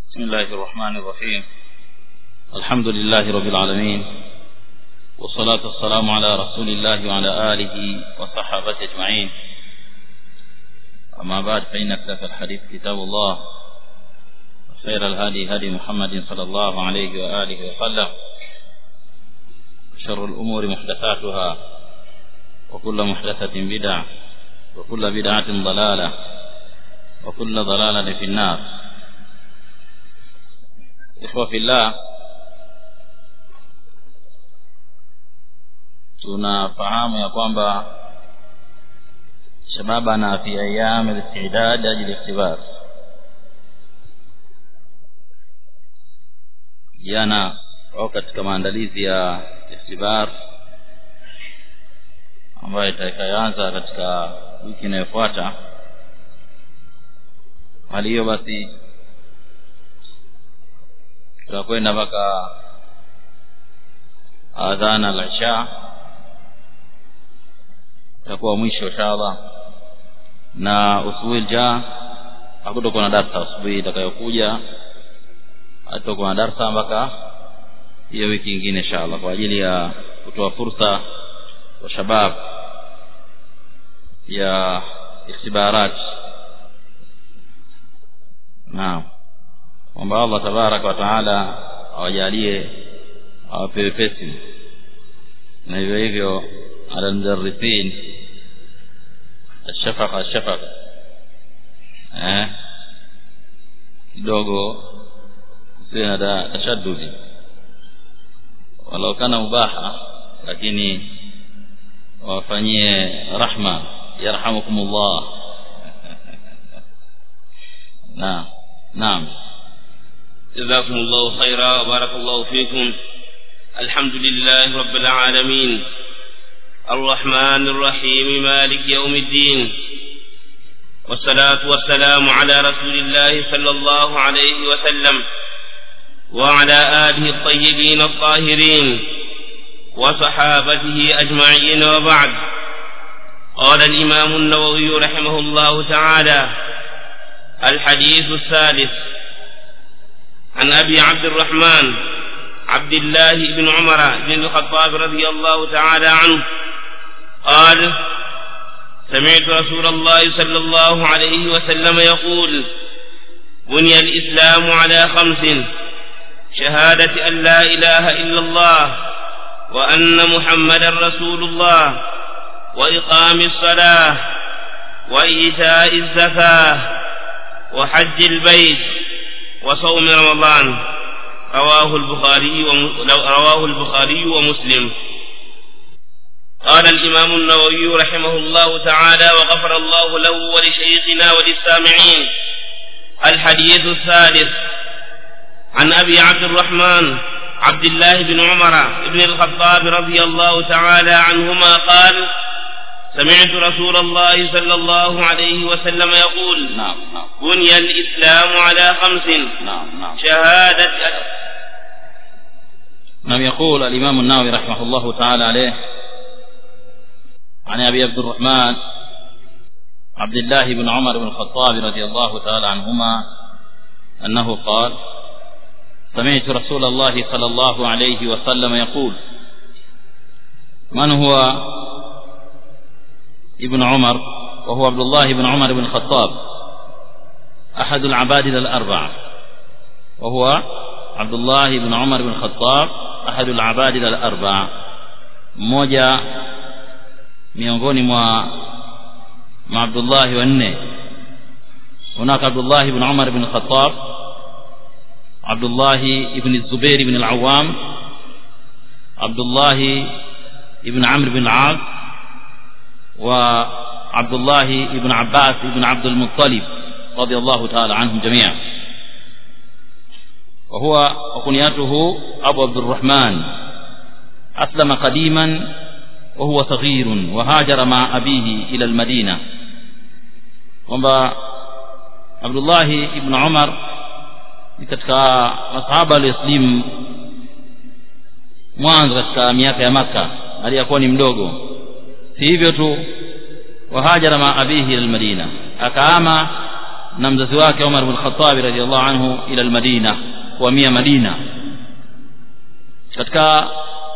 بسم الله الرحمن الرحيم الحمد لله رب العالمين والصلاة والسلام على رسول الله وعلى آله وصحابته أجمعين أما بعد فإن أكثر الحديث كتاب الله خير الهادي هدي محمد صلى الله عليه وآله وسلم شر الأمور محدثاتها وكل محدثة بدعة وكل بدعة ضلالة وكل ضلالة في النار إخوة في الله tunafahamu ya kwamba shababana fi ayam al-istidad ajli ikhtibar jana au katika maandalizi ya ikhtibar ambayo itakayoanza katika wiki inayofuata hali hiyo basi tutakwenda mpaka adhana al-isha itakuwa mwisho inshallah na usubuhi ja hakutakuwa na darasa asubuhi itakayokuja hatakuwa na darasa mpaka hiyo wiki nyingine inshallah kwa ajili ya kutoa fursa kwa shabab ya ikhtibarat naam kwamba Allah tabaraka wa taala awajalie awape wepesi na hivyo hivyo ala almudarrisin الشفقة الشفقة eh kidogo sio na tashaddudi walau kana mubaha lakini wafanyie rahma yarhamukumullah naam naam جزاكم الله خيرا وبارك الله فيكم الحمد لله رب العالمين الرحمن الرحيم مالك يوم الدين والصلاة والسلام على رسول الله صلى الله عليه وسلم وعلى آله الطيبين الطاهرين وصحابته أجمعين وبعد قال الإمام النووي رحمه الله تعالى الحديث الثالث عن أبي عبد الرحمن عبد الله بن عمر بن الخطاب رضي الله تعالى عنه قال سمعت رسول الله صلى الله عليه وسلم يقول بني الإسلام على خمس شهادة أن لا إله إلا الله وأن محمدا رسول الله وإقام الصلاة وإيتاء الزكاة وحج البيت وصوم رمضان رواه البخاري رواه البخاري ومسلم قال الإمام النووي رحمه الله تعالى وغفر الله له ولشيخنا وللسامعين الحديث الثالث عن أبي عبد الرحمن عبد الله بن عمر بن الخطاب رضي الله تعالى عنهما قال سمعت رسول الله صلى الله عليه وسلم يقول نعم نعم بني الإسلام على خمس نعم نعم شهادة نعم يقول الإمام النووي رحمه الله تعالى عليه عن أبي عبد الرحمن عبد الله بن عمر بن الخطاب رضي الله تعالى عنهما أنه قال سمعت رسول الله صلى الله عليه وسلم يقول من هو ابن عمر وهو عبد الله بن عمر بن الخطاب أحد العبادلة الأربعة وهو عبد الله بن عمر بن الخطاب أحد العبادلة الأربعة mmoja miongoni mwa maabdullahi wanne hunaka abdullahi ibn umar ibn khattab abdullahi ibn zubair ibn al-awwam abdullahi ibn amr ibn al-as wa abdullahi ibn abbas ibn abd al-muttalib رضي الله تعالى عنهم جميعا وهو وكنيته أبو عبد الرحمن أسلم قديما وهو صغير وهاجر مع أبيه إلى المدينة kwamba abdullahi ibn umar ni katika masahaba walioslimu mwanzo katika miaka ya maka aliyakuwa ni mdogo si hivyo tu wahajara ma abihi ila lmadina akaama na mzazi wake Umar bin Khattab radhiallahu anhu ila al-Madina kuhamia Madina katika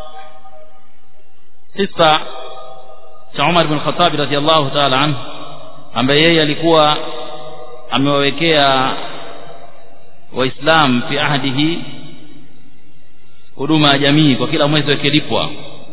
kisa cha Umar bin Khattab radhiallahu ta'ala anhu ambaye yeye alikuwa amewawekea waislam fi ahdihi huduma ya jamii kwa kila mwezi wakilipwa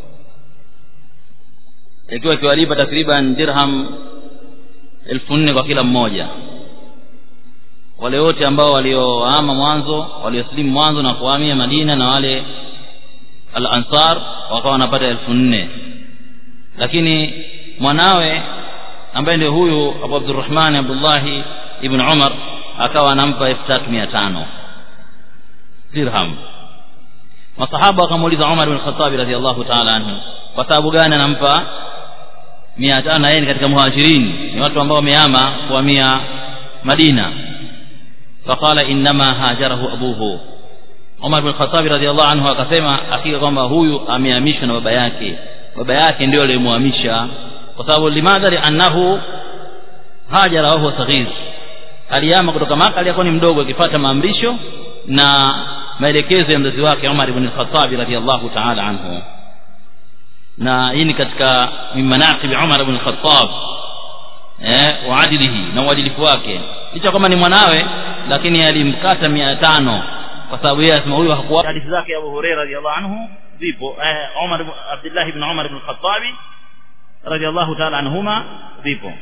ikiwa ikiwalipa takriban dirham elfu nne kwa kila mmoja wale wote ambao waliohama mwanzo waliosilimu mwanzo na kuhamia Madina na wale al-Ansar wakawa wanapata elfu nne lakini mwanawe ambaye ndio huyu Abu Abdurrahman Abdullah ibn Umar akawa anampa elfu tatu mia tano dirham masahaba wakamuuliza Umar bin Khattab radhiallahu ta'ala anhu kwa sababu gani anampa mia tano na yeye ni katika muhajirin ni watu ambao wamehama kuhamia Madina faqala innama hajarahu abuhu Umar bin Khattab radhiallahu anhu akasema hakika kwamba huyu amehamishwa na baba yake baba yake ndio aliyemhamisha kwa sababu limadha liannahu hajara wa huwa saghir aliyama kutoka Maka aliyekuwa ni mdogo akifuata maamrisho na maelekezo ya mzazi wake Umar ibn al-Khattab radhiyallahu ta'ala anhu na hii ni katika min manaqib Umar ibn al-Khattab eh wa adilihi na uadilifu wake licha kama ni mwanawe lakini alimkata 500 kwa sababu yeye asema huyu hakuwa hadithi zake Abu Hurairah radhiyallahu anhu zipo eh Umar Abdullah ibn Umar ibn al-Khattab radhiyallahu ta'ala anhuma zipo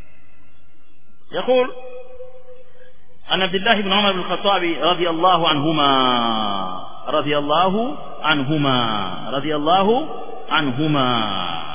يقول عن عبد الله بن عمر بن الخطاب رضي الله عنهما رضي الله عنهما رضي الله عنهما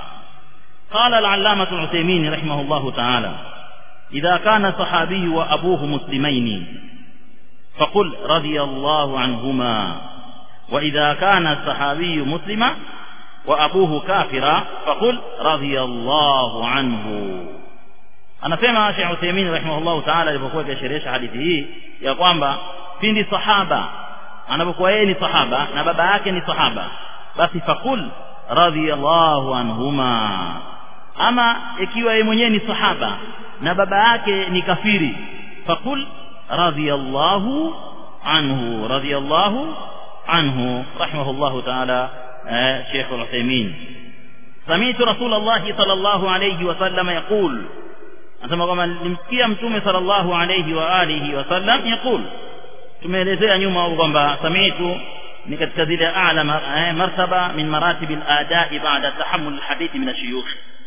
قال العلامة العثيمين رحمه الله تعالى إذا كان الصحابي وأبوه مسلمين فقل رضي الله عنهما وإذا كان الصحابي مسلما وأبوه كافرا فقل رضي الله عنه anasema Sheikh Uthaymeen rahimahullahu ta'ala alipokuwa akisherehesha hadithi hii ya kwamba pindi sahaba anapokuwa yeye ni sahaba na baba yake ni sahaba basi fakul radhiyallahu anhuma ama ikiwa yeye mwenyewe ni sahaba na baba yake ni kafiri fakul radhiyallahu anhu radhiyallahu anhu rahimahullahu ta'ala Sheikh Uthaymeen سمعت رسول الله صلى الله عليه وسلم يقول anasema kwamba nilimsikia mtume sallallahu alayhi wa alihi wasallam yaqul tumeelezea nyuma kwamba samitu ni katika zile a'la martaba min maratib al-ada'i ba'da tahammul hadithi min ash-shuyukh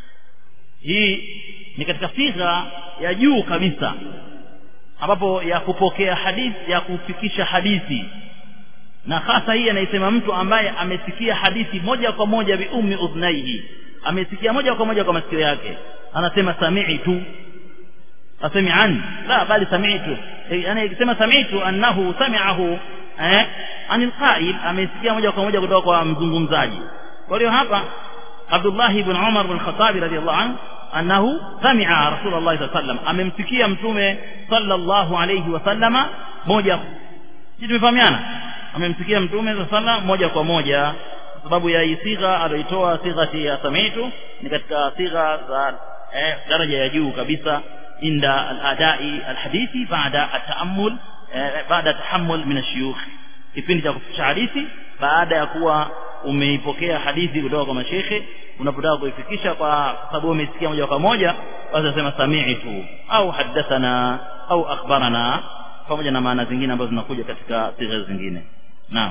hii ni katika sigha ya juu kabisa ambapo ya kupokea hadithi ya kufikisha hadithi na hasa hii anaisema mtu ambaye amesikia hadithi moja kwa moja bi ummi udhnaihi amesikia moja kwa moja kwa masikio yake anasema sami'tu asemi an la bali sami'tu yani ikisema sami'tu annahu sami'ahu eh anil qa'il amesikia moja kwa moja kutoka kwa mzungumzaji kwa hiyo hapa Abdullah ibn Umar ibn Khattab radiyallahu anhu annahu sami'a Rasulullah sallallahu alaihi wasallam amemsikia mtume sallallahu alayhi wasallama moja sisi tumefahamiana amemsikia mtume sallallahu moja kwa moja sababu ya sigha aliyoitoa sigha ya samitu ni katika sigha za eh, daraja ya juu kabisa inda al-adai al-hadithi baada at-ta'ammul eh, baada tahammul min ash-shuyukh kipindi cha kufikisha hadithi baada ya kuwa umeipokea hadithi kutoka kwa mashekhe unapotaka kuifikisha kwa sababu umesikia moja kwa moja basi unasema sami'tu au haddathana au akhbarana pamoja na maana zingine ambazo zinakuja katika sigha zingine naam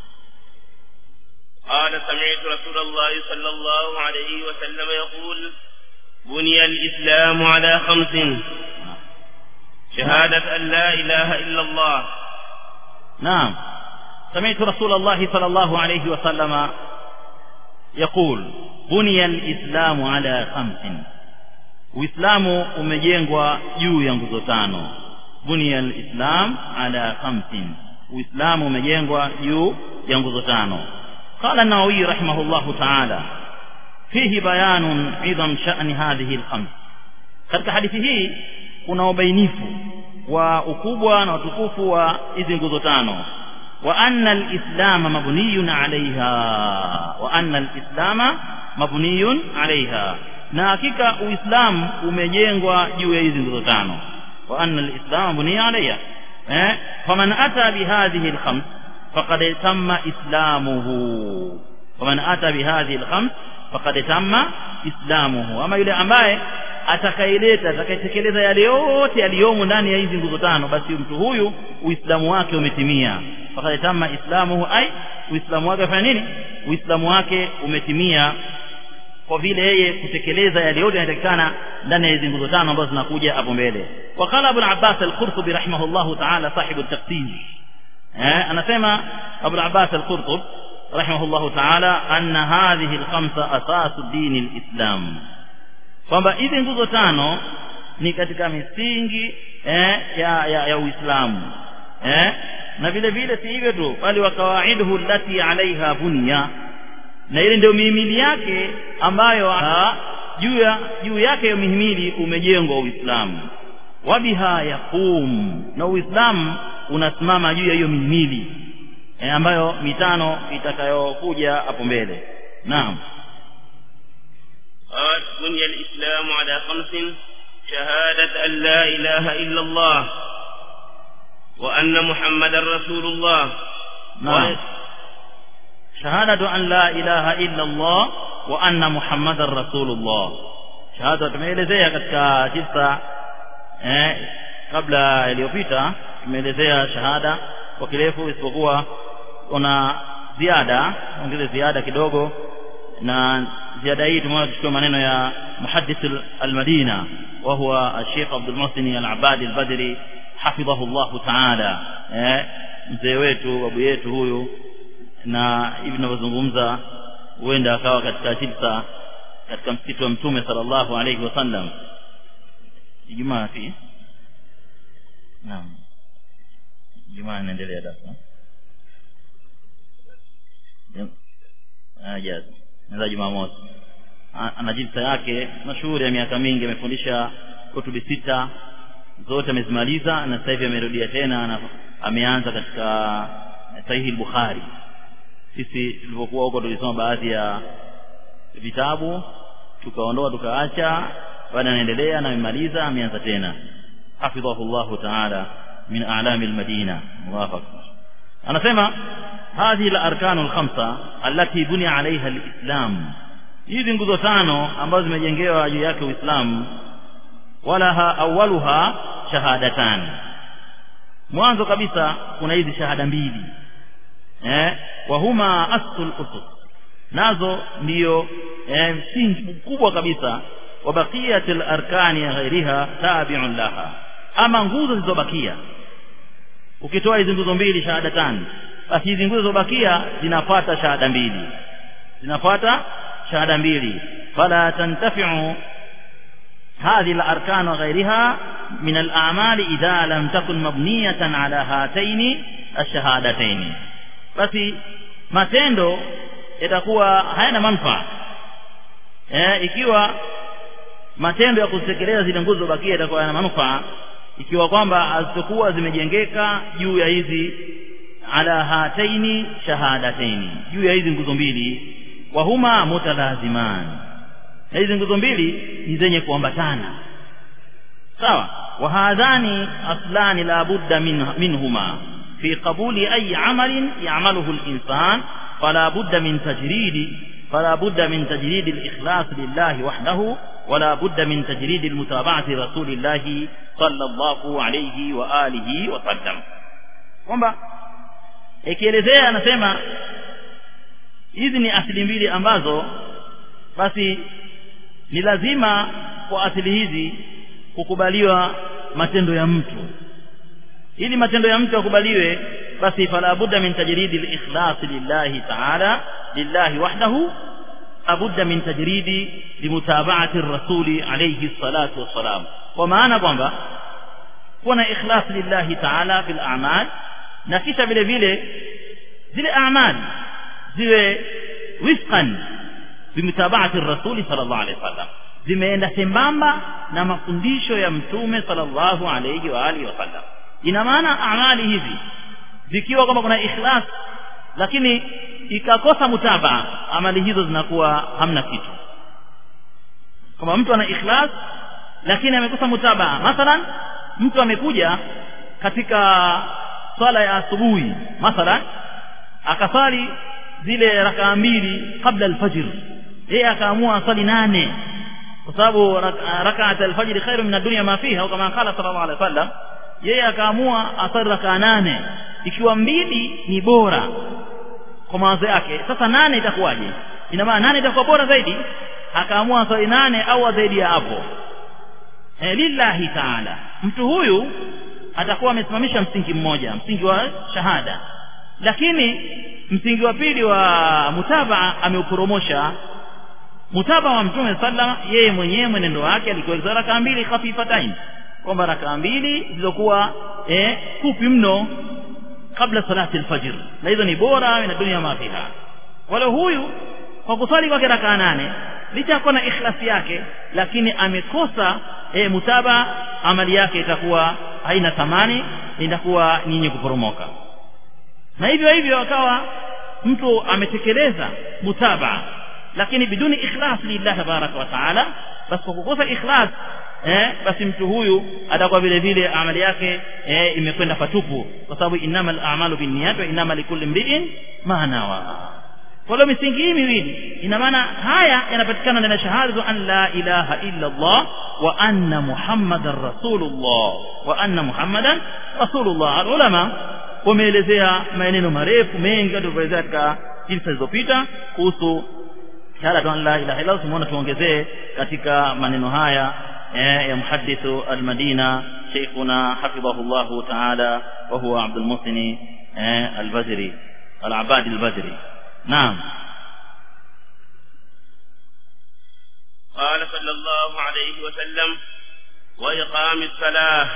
قال سمعت رسول الله صلى الله عليه وسلم يقول بني الإسلام على خمس شهادة أن لا إله إلا الله نعم سمعت رسول الله صلى الله عليه وسلم يقول بني الإسلام على خمس Uislamu umejengwa juu ya nguzo tano. Bunia al-Islam ala khamsin. Uislamu umejengwa juu ya nguzo tano. قال النووي رحمه الله تعالى فيه بيان عظم شأن هذه الخمس katika hadithi hii kuna ubainifu wa ukubwa na utukufu wa hizi nguzo tano wa anna alislama mabniyun alaiha wa anna alislama mabniyun alaiha na hakika uislamu umejengwa juu ya hizi nguzo tano wa anna al-islam buniya alayha eh faman ata bihadhihi al-khams faqad tamma islamuhu faman ata bihadhihi al-khams faqad tamma islamuhu ama yule ambaye atakaileta atakayetekeleza yale yote yaliyomo ndani ya hizi nguzo tano basi mtu huyu uislamu wake umetimia faqad tamma islamuhu ai uislamu wake afanya nini uislamu wake umetimia kwa vile yeye kutekeleza yale yote yanayotakikana ndani ya hizi nguzo tano ambazo zinakuja hapo mbele waqala abu al-abbas al-qurtubi rahimahullahu ta'ala sahibu at-taqsim eh anasema abu al-abbas al-qurtubi rahimahullahu ta'ala anna hadhihi al-khamsa asasu din al-islam kwamba hizi nguzo tano ni katika misingi eh, ya, ya, ya Uislamu eh, na vile vile si hivyo tu bali wa kawaiduhu allati alaiha bunya na ile ndio mihimili yake ambayo juu ya juu yake hiyo mihimili umejengwa Uislamu wabiha yaqum na Uislamu unasimama juu ya hiyo mihimili eh, ambayo mitano itakayokuja hapo mbele naam قال بني الإسلام على خمس شهادة أن لا إله إلا الله وأن محمد رسول الله نعم شهادة أن لا إله إلا الله وأن محمد رسول الله shahada tumeelezea katika kisa eh, kabla iliyopita tumeelezea shahada kwa kirefu isipokuwa kuna ziada ongeze ziada kidogo na ziada hii tumeona tuchukue maneno ya muhaddith al-Madina wa huwa Sheikh Abdul Muhsin al-Abadi al-Badri hafidhahu Allah ta'ala eh mzee wetu babu yetu huyu na hivi tunavyozungumza huenda akawa katika jilsa katika msikiti wa mtume sallallahu alayhi wasallam Ijumaa fi naam Ijumaa inaendelea darasa ajaza na Jumamosi ana jilsa yake mashuhuri ya miaka mingi amefundisha kutubi sita zote amezimaliza na sasa hivi amerudia tena na ameanza katika sahihi al-Bukhari sisi tulipokuwa huko tulisoma baadhi ya vitabu tukaondoa tukaacha baada anaendelea na amemaliza ameanza tena hafidhahu Allahu ta'ala min a'lami al-Madina Allahu akbar anasema هذه الاركان الخمسه التي بني عليها الاسلام hizi nguzo tano ambazo zimejengewa juu yake Uislamu walaha awwaluha shahadatan mwanzo kabisa kuna hizi shahada mbili eh wa huma aslul usus nazo ndiyo eh, msingi mkubwa kabisa wa baqiyatil arkani ghairiha tabi'un laha ama nguzo zilizobakia ukitoa hizi nguzo mbili shahada tano basi hizi nguzo zilizobakia zinafuata shahada mbili zinafuata shahada mbili fala tantafi'u هذه الأركان وغيرها من الأعمال إذا لم تكن مبنية على هاتين الشهادتين basi matendo yatakuwa hayana manufaa eh, ikiwa matendo ya kutekeleza zile nguzo bakia yatakuwa yana manufaa ikiwa kwamba hazitakuwa zimejengeka juu ya hizi ala hataini shahadataini juu ya hizi nguzo mbili wa huma mutalaziman na hizi nguzo mbili ni zenye kuambatana sawa wa hadhani aslani la budda min, minhuma في قبول أي عمل يعمله الإنسان فلا بد من تجريد فلا بد من تجريد الإخلاص لله وحده ولا بد من تجريد المتابعة رسول الله صلى الله عليه وآله وسلم kwamba ikielezea anasema hizi ni asili mbili ambazo basi ni lazima kwa asili hizi kukubaliwa matendo ya mtu ili matendo ya mtu yakubaliwe basi fala budda min tajridi al-ikhlas lillahi ta'ala lillahi wahdahu abudda min tajridi limutaba'ati ar-rasuli alayhi salatu wassalam kwa maana kwamba kuwa na ikhlas lillahi ta'ala fil a'mal na kisha vile vile zile a'mal ziwe wifqan bimutaba'ati ar-rasuli sallallahu alayhi wasallam zimeenda sembamba na mafundisho ya mtume sallallahu alayhi wa alihi wasallam ina maana amali hizi zikiwa kwamba kuna ikhlas lakini ikakosa mutabaa amali hizo zinakuwa hamna kitu kama mtu ana ikhlas lakini amekosa mutabaa mathalan mtu amekuja katika swala ya asubuhi mathalan akasali zile rakaa mbili kabla alfajr yeye akaamua asali nane kwa sababu rakaat alfajr khairu min ad-dunya ma fiha au kama qala sallallahu alaihi wasallam yeye akaamua asali rakaa nane ikiwa mbili ni bora kwa mawazo yake sasa nane itakuwaje ina maana nane itakuwa bora zaidi akaamua asali nane au zaidi ya hapo e, lillahi taala mtu huyu atakuwa amesimamisha msingi mmoja msingi wa shahada lakini msingi wa pili wa mutabaa ameuporomosha mutabaa wa mtume sallama yeye mwenyewe mwenendo wake alikuwa rakaa mbili khafifatain kwamba rakaa mbili zilizokuwa eh, fupi mno kabla salati alfajr na hizo ni bora na dunia ma fiha wala huyu kwa kusali kwake rakaa nane licha ya kuwa na ikhlasi yake lakini amekosa e, mutaba amali yake itakuwa haina thamani itakuwa nyinyi kuporomoka na hivyo hivyo akawa mtu ametekeleza mutaba lakini biduni ikhlas lillah tabaraka wa taala basi kwa kukosa ikhlas eh, basi mtu huyu atakuwa vile vile amali yake eh, imekwenda patupu kwa sababu innamal a'malu binniyat wa innama likulli imri'in ma nawa kwa hiyo misingi hii miwili ina maana haya yanapatikana ndani ya shahada an la ilaha illa Allah wa anna muhammadan rasulullah wa anna muhammadan rasulullah ulama wameelezea maneno marefu mengi tulivyoelezea katika jinsi zilizopita kuhusu shahada an la ilaha illa Allah tumeona tuongezee katika maneno haya ya muhaddithu al-Madina sheikhuna hafidhahullahu ta'ala wa huwa Abdul Muhsin al-Badri al-Abadi al-Badri نعم قال صلى الله عليه وسلم وإقام الصلاة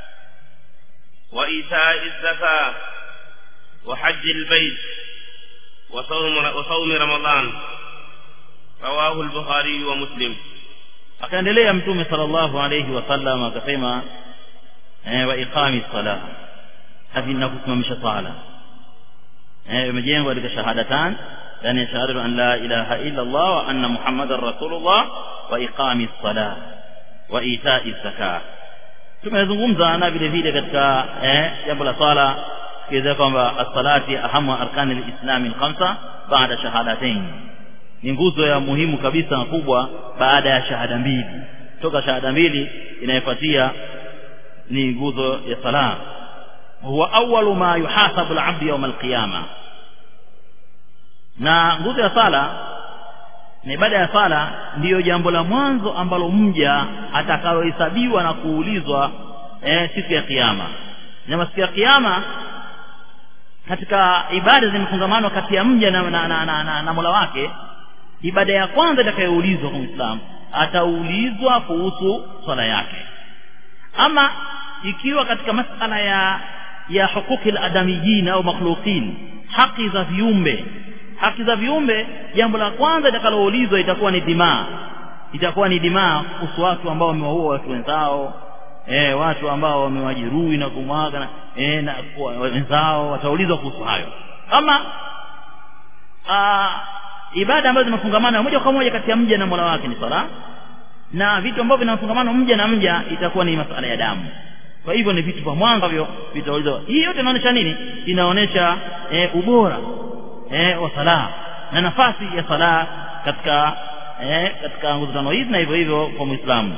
وإيتاء الزكاة وحج البيت وصوم وصوم رمضان رواه البخاري ومسلم akaendelea mtume sallallahu alayhi wasallam akasema eh, wa iqami salah hadi na kusimamisha sala eh, imejengwa katika shahadatan yani shahadatu an la ilaha illa Allah wa anna muhammadar rasulullah wa iqami salah wa ita'i zakah tumezungumza na vile vile katika eh, jambo la swala kiweza kwamba as-salati ahamu arkani al-islam al-khamsa baada shahadatain ni nguzo ya muhimu kabisa kubwa baada ya shahada mbili toka shahada mbili inayofuatia ni nguzo ya sala huwa awwalu ma yuhasabu al-abd yawm al-qiyama na nguzo ya sala na ibada ya sala ndiyo jambo la mwanzo ambalo mja atakalohesabiwa na kuulizwa eh, siku ya kiyama na siku ya kiyama katika ibada zimefungamanwa kati ya mja na, na, na, na, na, na mola wake ibada ya kwanza itakayoulizwa kwa Muislamu ataulizwa kuhusu swala yake ama ikiwa katika masala ya ya hukuki al-adamiyyin au makhluqin haki za viumbe haki za viumbe jambo la kwanza litakaloulizwa itakuwa ni dimaa itakuwa ni dimaa kuhusu watu ambao wamewaua watu wenzao eh watu ambao wamewajeruhi na kumwaga eh na wenzao wataulizwa kuhusu hayo ama aa, ibada ambazo zimefungamana moja kwa moja kati ya mja na Mola wake ni sala na vitu ambavyo vinafungamana mja na mja itakuwa ni masala ya damu kwa hivyo ni vitu vya mwanzo hivyo vitaulizwa hii yote inaonyesha nini inaonyesha e, ubora e, wa sala na nafasi ya sala katika e, katika nguzo tano hizi na hivyo hivyo kwa Muislamu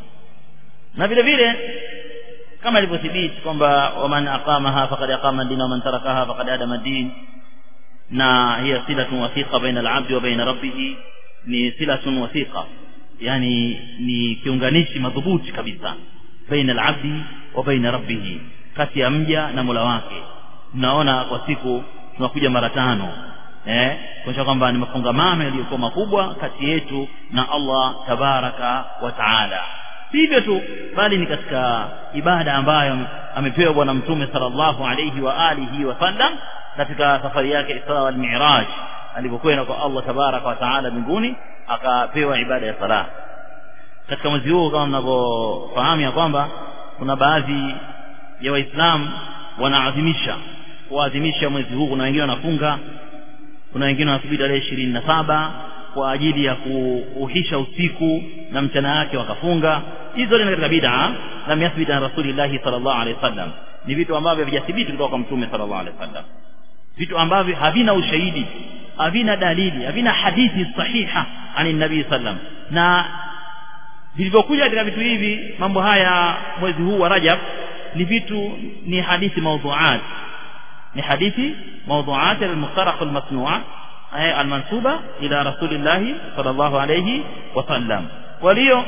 na vile vile kama ilivyothibiti kwamba waman aqamaha faqad aqama ad-din wa man tarakaha faqad adama ad-din na hiya silatun wathiqa baina al-'abdi wa baina rabbih ni silatun wathiqa yani ni kiunganishi madhubuti kabisa baina al-'abdi wa baina rabbih kati ya mja na Mola wake tunaona kwa siku tunakuja mara tano eh kuonyesha kwamba ni mafungamano yaliyokuwa makubwa kati yetu na Allah tabaraka wa taala hivyo tu bali ni katika ibada ambayo amepewa bwana mtume sallallahu alayhi wa alihi wa sallam katika safari yake Isra wal Mi'raj alipokwenda kwa Allah tabaraka wa taala mbinguni akapewa ibada ya sala katika mwezi huu kama mnavyofahamu ya kwamba kuna baadhi ya waislamu wanaadhimisha kuadhimisha mwezi huu kuna wengine wanafunga kuna wengine wanasubiri tarehe ishirini na saba kwa ajili ya kuuhisha usiku na mchana wake wakafunga hizo ni katika bid'a lam yathbit an rasulillahi sallallahu alaihi wasallam ni vitu ambavyo havijathibiti kutoka kwa mtume sallallahu alaihi wasallam vitu ambavyo havina ushahidi havina dalili havina hadithi sahiha ani nabii sallam na vilivyokuja katika vitu hivi mambo haya mwezi huu wa Rajab ni vitu ni hadithi mawdhuat ni hadithi mawdhuat al-mukhtaraq al-masnu'a al-mansuba ila rasulillah sallallahu alayhi wasallam kwa hiyo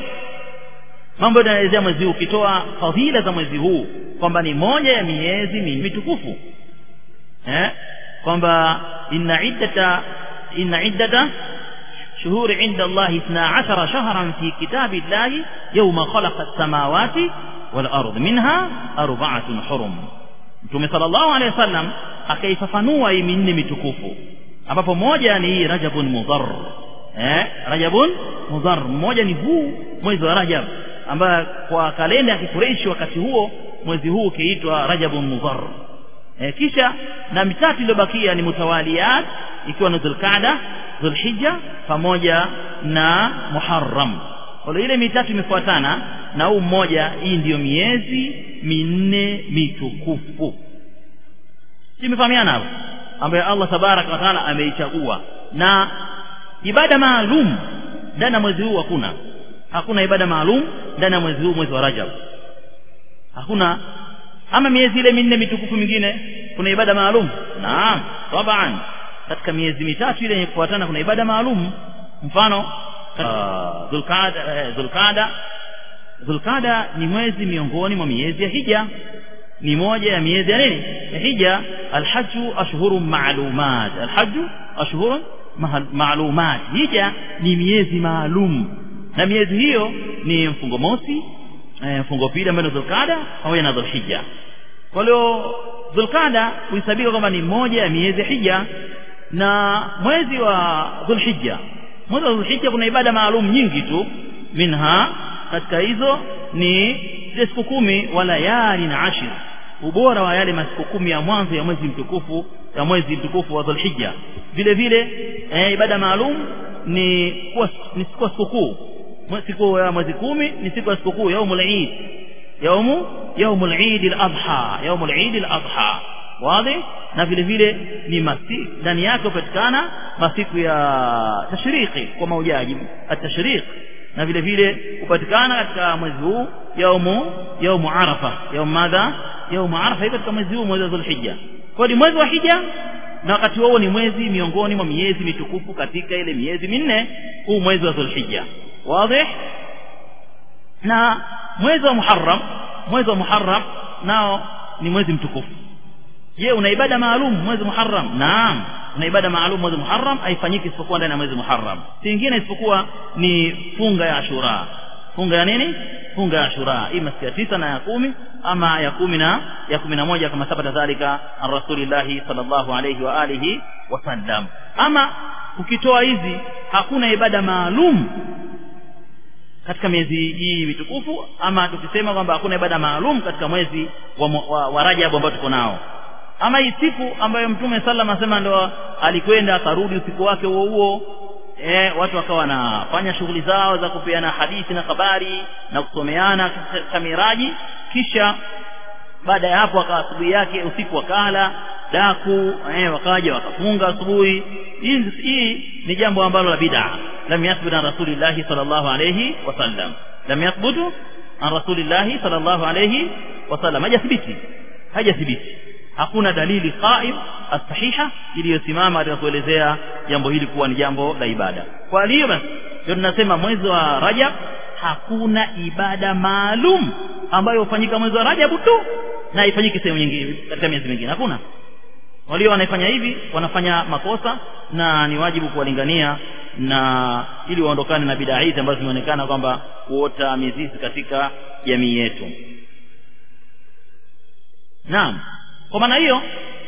mambo yanaelezea mwezi huu ukitoa fadhila za mwezi huu kwamba ni moja ya miezi mitukufu eh kwamba inna iddata inna iddata شهور عند الله اثنا عشر شهرا في كتاب الله يوم خلق السماوات والأرض منها أربعة حرم Mtume sallallahu alaihi wasallam akaifafanua hii minne mitukufu ambapo moja ni hii Rajabun Mudhar eh Rajabun Mudhar mmoja ni huu mwezi wa Rajab ambayo kwa kalenda ya Kikureishi wakati huo mwezi huu ukiitwa Rajabun Mudhar eh, kisha na mitatu iliyobakia ni mutawaliyat ikiwa ni Dhulqaada Dhulhijja pamoja na Muharram kwa ile mitatu imefuatana na huu mmoja hii ndiyo miezi minne mitukufu tumefahamiana hapo ambayo Allah tabaraka wa taala ameichagua na ibada maalum ndani ya mwezi huu hakuna hakuna ibada maalum ndani ya mwezi huu mwezi wa Rajab hakuna ama miezi ile minne mitukufu mingine kuna ibada maalum naam taban katika miezi mitatu ile yenye kufuatana kuna ibada maalum mfano Dhulqaada Dhulqaada Dhulqaada ni mwezi miongoni mwa miezi ya hija ni moja ya miezi ya nini ya hija alhaju ashhurun ma'lumat alhaju ashhurun ma'lumat hija ni miezi maalum na miezi hiyo ni mfungo mosi mfungo pili ambayo ni Dhulqaada pamoja na Dhulhijja kwa hiyo Dhulqaada huhesabika kwamba ni moja ya miezi ya hija na mwezi wa Dhulhijja mwezi wa Dhulhijja kuna ibada maalum nyingi tu minha katika hizo ni zile siku kumi wa layali na ashir ubora wa yale masiku kumi ya mwanzo ya mwezi mtukufu ya mwezi mtukufu wa Dhulhijja vile vile eh, ibada maalum ni kuwa ni siku ya sikukuu siku ya mwezi kumi ni siku ya sikukuu yaumul Eid yaumu yaumul Eid al-Adha yaumul Eid al-Adha wazi na vile vile ni masi ndani yake hupatikana masiku ya tashriki kwa maujaji at-tashriq na vile vile hupatikana katika mwezi huu yaumu yaumu arafa yaumu madha yaumu arafa iko katika mwezi huu mwezi wa Dhulhijja kwa ni mwezi wa hija na wakati huo ni mwezi miongoni mwa miezi mitukufu katika ile miezi minne huu mwezi wa Dhulhijja wazi na mwezi wa Muharram mwezi wa Muharram nao ni mwezi mtukufu je una ibada maalum mwezi Muharram naam una ibada maalum mwezi Muharram haifanyiki isipokuwa ndani ya mwezi Muharram singine isipokuwa ni funga ya Ashura funga ya nini funga ya Ashura ima siku ya tisa na ya kumi ama ya kumi na ya kumi na moja kama sabata dhalika an rasulillahi sallallahu alayhi wa alihi wasallam ama ukitoa hizi hakuna ibada maalum katika miezi hii mitukufu ama tukisema kwamba hakuna ibada maalum katika mwezi wa, wa, wa Rajab ambao tuko nao ama hii siku ambayo mtume sallam asema ndo alikwenda akarudi usiku wake huo huo eh, watu wakawa wanafanya shughuli zao za kupeana hadithi na habari na kusomeana katika miraji kisha baada ya hapo akawa asubuhi yake usiku wakala daku eh, wakaja wakafunga asubuhi hii hii ni jambo ambalo la bid'a lam yathbut an rasulillahi sallallahu alayhi wasallam lam yathbutu an rasulillahi sallallahu alayhi wasallam hajathibiti hajathibiti hakuna dalili qaim as-sahiha iliyosimama katika kuelezea jambo hili kuwa ni jambo la ibada kwa hiyo basi ndio tunasema mwezi wa Rajab hakuna ibada maalum ambayo hufanyika mwezi wa Rajab tu na haifanyiki sehemu nyingine katika miezi mingine hakuna walio wanaifanya hivi wanafanya makosa na ni wajibu kuwalingania na ili waondokane na bidaa hizi ambazo zimeonekana kwamba kuota mizizi katika jamii yetu naam kwa maana hiyo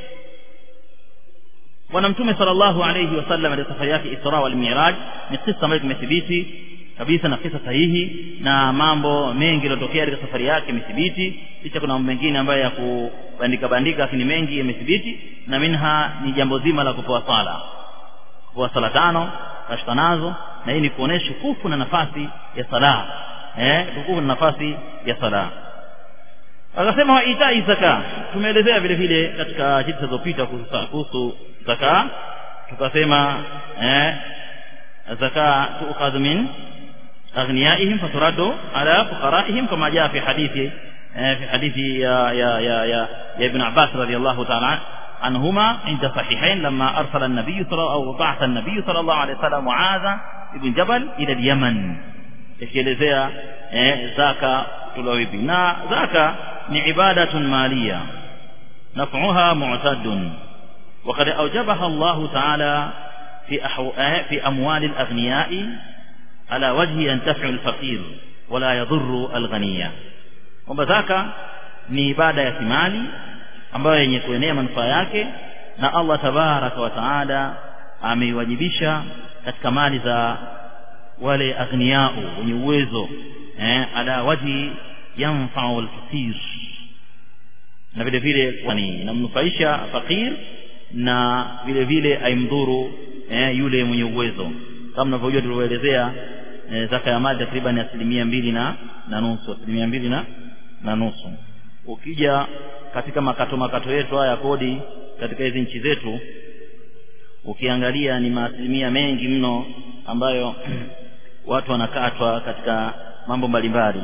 bwana mtume sallallahu alayhi wasallam katika safari yake Isra wal Mi'raj ni kisa ambayo kimethibiti kabisa na kisa sahihi na mambo mengi yaliyotokea katika safari yake imethibiti kisha kuna mambo mengine ambayo ya kubandika bandika lakini mengi yamethibiti na minha ni jambo zima la kutoa sala kwa sala tano kashika nazo na hii ni kuonesha kufu na nafasi ya sala eh kufu na nafasi ya sala akasema wa itai zaka tumeelezea vile vile katika jiti zilizopita kuhusu zaka tukasema eh zaka tuukhadhu min aghniyaihim faturaddu ala fuqaraihim kama jaa fi hadithi في حديث يا يا يا يا, يا ابن عباس رضي الله تعالى عنهما عند صحيحين لما أرسل النبي صلى أو بعث النبي صلى الله عليه وسلم معاذ بن جبل إلى اليمن ikielezea eh, zaka kutolewa vipi na zaka ni ibadatun maliya naf'uha mu'tadun وقد أوجبها الله تعالى في أحو... في أموال الأغنياء على وجه ينتفع الفقير ولا يضر الغني kwamba zaka ni ibada ya kimali ambayo yenye kuenea manufaa yake na Allah tabaraka wa taala ameiwajibisha katika mali za wale aghniyau wenye uwezo eh, ala wajhi yanfau alfaqir na vile vile yani inamnufaisha fakir na vile vile aimdhuru eh, yule mwenye uwezo kama mnavyojua tulivyoelezea eh, zaka ya mali takriban asilimia mbili na na nusu asilimia mbili na na nusu ukija katika makato makato yetu haya kodi katika hizi nchi zetu ukiangalia ni maasilimia mengi mno ambayo watu wanakatwa katika mambo mbalimbali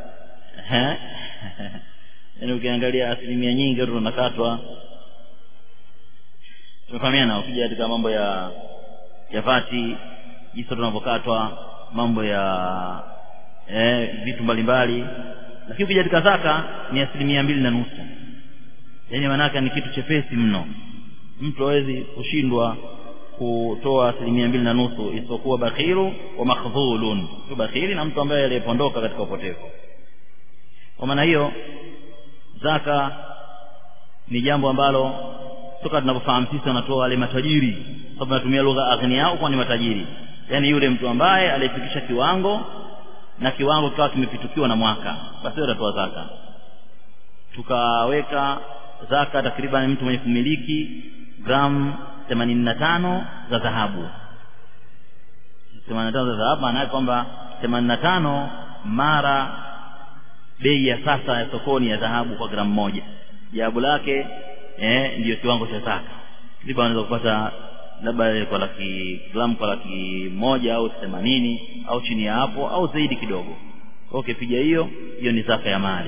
yaani ukiangalia asilimia nyingi watu wanakatwa tumefahamiana ukija katika mambo ya ya vati jinsi tunavyokatwa mambo ya eh, vitu mbalimbali lakini ukija katika zaka ni asilimia mbili na nusu yaani maanake ni kitu chepesi mno mtu hawezi kushindwa kutoa asilimia mbili na nusu isipokuwa bakhiru wa makhdhulun tu bakhili na mtu ambaye aliyepondoka katika upotevu kwa maana hiyo zaka ni jambo ambalo toka tunapofahamu sisi wanatoa wale matajiri sababu natumia lugha aghni yao kwa ni matajiri yaani yule mtu ambaye aliyefikisha kiwango na kiwango kikawa kimepitukiwa na mwaka basi atatoa zaka tukaweka zaka takriban mtu mwenye kumiliki gramu themanini na tano za dhahabu themanini na tano za dhahabu maana kwamba themanini na tano mara bei ya sasa ya sokoni ya dhahabu kwa gramu moja jawabu lake eh, ndiyo kiwango cha zaka ndipo anaweza kupata labda kwa laki gramu kwa laki moja au themanini au chini ya hapo au zaidi kidogo kwa ukipiga hiyo hiyo ni zaka ya mali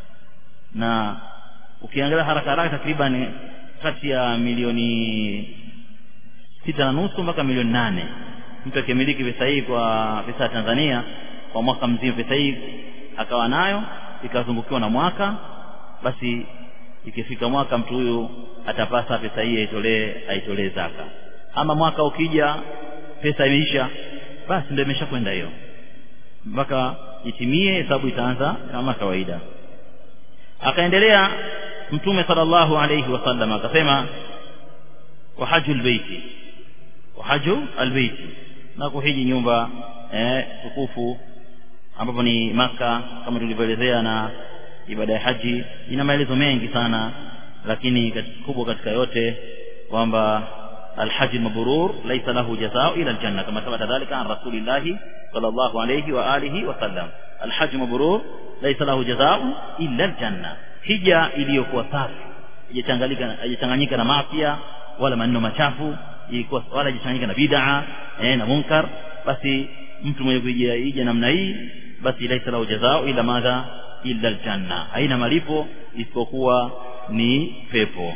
na ukiangalia haraka haraka takriban kati ya milioni sita na nusu mpaka milioni nane mtu akimiliki pesa hii kwa pesa ya Tanzania kwa mwaka mzima pesa hii akawa nayo ikazungukiwa na mwaka basi ikifika mwaka mtu huyu atapasa pesa hii aitolee aitolee zaka ama mwaka ukija pesa imeisha basi ndio imeshakwenda hiyo mpaka itimie hesabu itaanza kama kawaida akaendelea mtume sallallahu alayhi wasallam akasema wa hajjul baiti wa hajju albaiti na kuhiji nyumba eh, tukufu ambapo ni maka kama tulivyoelezea na ibada ya haji ina maelezo mengi sana lakini kubwa katika yote kwamba الحج المبرور ليس له جزاء إلى الجنة كما ثبت ذلك عن رسول الله صلى الله عليه وآله وسلم الحج المبرور ليس له جزاء إلا الجنة hija iliyokuwa safi haijachanganyika na mafia wala maneno machafu ilikuwa wala haijachanganyika na bid'a eh, na munkar basi mtu mwenye kuija hija namna hii basi laisa lahu jazao ila madha illa aljanna haina malipo isipokuwa ni pepo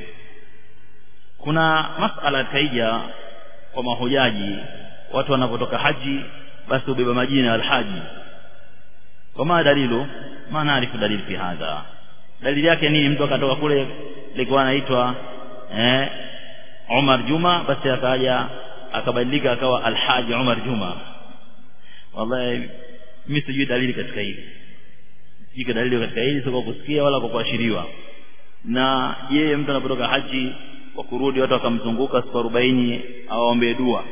kuna masala katika hija kwa mahujaji watu wanapotoka haji basi hubeba majina ya alhaji wama dalilu ma naarifu dalili fi hadha dalili yake nini mtu akatoka kule ilikuwa anaitwa eh, Umar Juma basi akaja akabadilika akawa Alhaji Umar Juma wallahi mimi sijui dalili katika hili sijui dalili katika hili sio kwa kusikia wala kwa kuashiriwa na yeye mtu anapotoka haji kwa kurudi watu wakamzunguka siku arobaini awaombee dua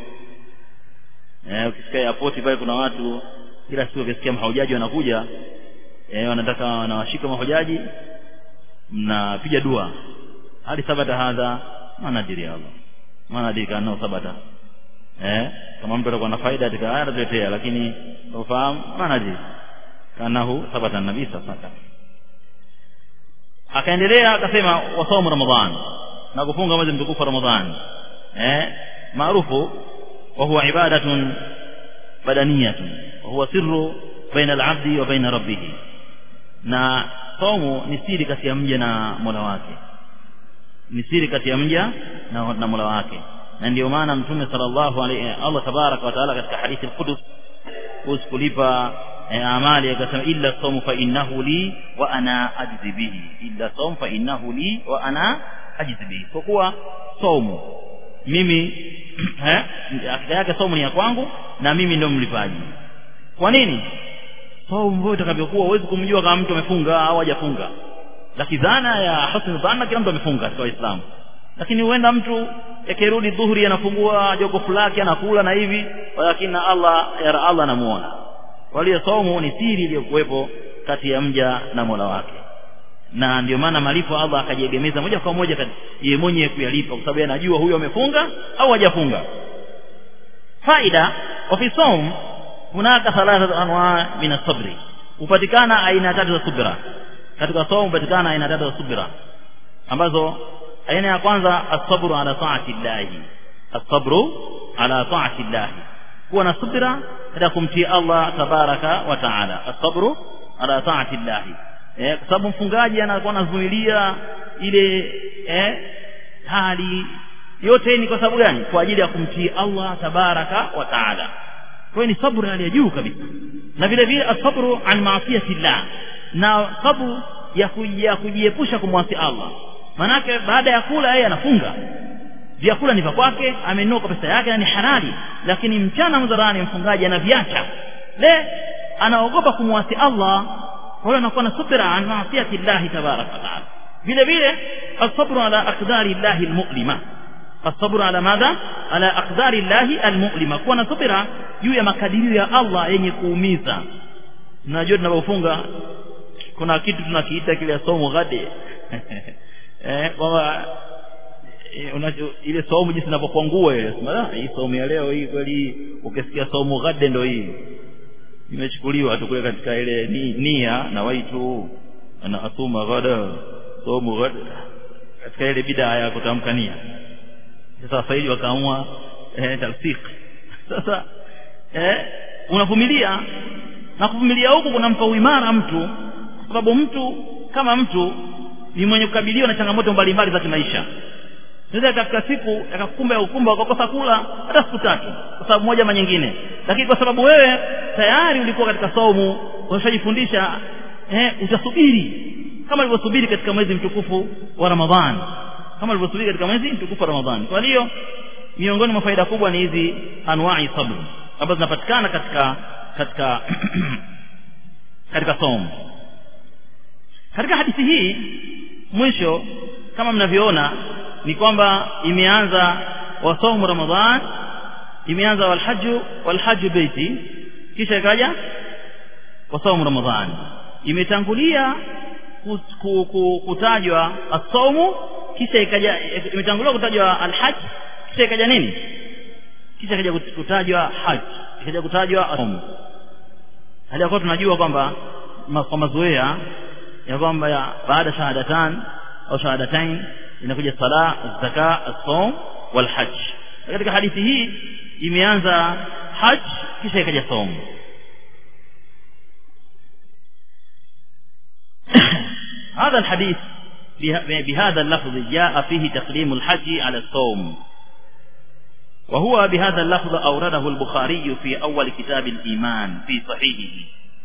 eh, ukisikia airport pale kuna watu kila siku ukisikia mahujaji wanakuja eh, wanataka wanawashika mahujaji mnapiga dua hadi sabata hadha manadiri Allah manadiri kana sabata eh kama mtu atakuwa na faida katika haya atatuletea lakini ufahamu manaji kanahu thabata nabii sallallahu alaihi wasallam akaendelea akasema wasaumu ramadhan na kufunga mwezi mtukufu wa ramadhan eh maarufu wa huwa ibadatun badaniyatun wa huwa sirru baina al-abdi wa baina rabbih na saumu ni siri kati ya mja na Mola wake ni siri kati ya mja na, na Mola wake na ndio maana mtume sallallahu alaihi Allah tabaraka wa taala katika hadithi al-Qudus kuhusu kulipa eh, amali akasema illa sawmu fa innahu li wa ana ajzi bihi illa sawmu fa innahu li wa ana ajzi bihi kwa kuwa saumu mimi eh akida yake saumu ni ya kwangu na mimi ndio mlipaji kwa nini saumu mbona itakavyokuwa huwezi kumjua kama mtu amefunga au hajafunga lakini dhana ya husn dhanna kila mtu amefunga katika Uislamu lakini huenda mtu akirudi dhuhuri anafungua jokofu lake anakula na hivi lakini na Allah ya Allah anamuona kwa hiyo saumu ni siri iliyokuwepo kati ya mja na Mola wake na ndio maana malipo Allah akajiegemeza moja kwa moja yeye mwenyewe kuyalipa kwa sababu anajua huyo amefunga au hajafunga faida wa fi saum hunaka thalatha anwa min as-sabri upatikana aina tatu za subira katika saum upatikana aina tatu za subira ambazo aina ya kwanza as-sabru ala ta'ati llahi as-sabru ala ta'ati llahi kuwa na subira katika kumtii Allah tabaraka wa taala as-sabru ala ta'ati llahi eh kwa sababu mfungaji anakuwa anazuilia ile eh hali yote ni kwa sababu gani kwa ajili ya kumtii Allah tabaraka wa taala kwa ni sabru hali ya juu kabisa na vile vile asabru an maasiyati llah na sabru ya kujia kujiepusha kumwasi Allah manake baada ya kula yeye anafunga vyakula ni vya kwake amenunua kwa pesa yake na ni halali lakini mchana mdharani mfungaji anaviacha le anaogopa kumwasi Allah kwa hiyo anakuwa na subira an maasiyati llah tabaraka wa taala vile vile asabru ala aqdari llahi almu'lima الصبر على ماذا على أقدار الله المؤلمة kuwa na subira juu ya makadirio ya Allah yenye kuumiza mnajua tunapofunga kuna kitu tunakiita kile somo ghade eh kwamba ile somo jinsi inapokuangua ile sema hii somo ya leo hii kweli ukisikia somo ghade ndo hii imechukuliwa tu kule katika ile ni, nia na waitu ana asuma ghada somo ghada katika ile bidaa ya kutamka nia sasa wafaili wakaamua eh, talsik sasa eh, unavumilia na kuvumilia huku kunampa uimara mtu kwa sababu mtu kama mtu ni mwenye kukabiliwa na changamoto mbalimbali za kimaisha sasa katika siku akakumba ya ukumba ukakosa kula hata siku tatu kwa sababu moja ama nyingine lakini kwa sababu wewe tayari ulikuwa katika saumu umeshajifundisha eh, utasubiri kama ulivyosubiri katika mwezi mtukufu wa Ramadhani kama alivyosubiri katika mwezi mtukufu wa Ramadhani. Kwa hiyo miongoni mwa faida kubwa ni hizi anwa'i sabr ambazo zinapatikana katika katika katika somo. Katika hadithi hii mwisho kama mnavyoona ni kwamba imeanza wasomu Ramadhan imeanza walhaju walhaju baiti kisha ikaja wasomu Ramadhan imetangulia kutajwa as-saumu kisha ikaja imetanguliwa kutajwa alhaj kisha ikaja nini kisha ikaja kutajwa haj ikaja kutajwa saum hali ya tunajua kwamba kwa mazoea ya kwamba baada shahadatan au shahadatain inakuja sala zaka as-saum wal hajj katika hadithi hii imeanza haj kisha ikaja saum هذا الحديث بهذا اللفظ جاء فيه تقديم الحج على الصوم وهو بهذا اللفظ أورده البخاري في أول كتاب الإيمان في صحيحه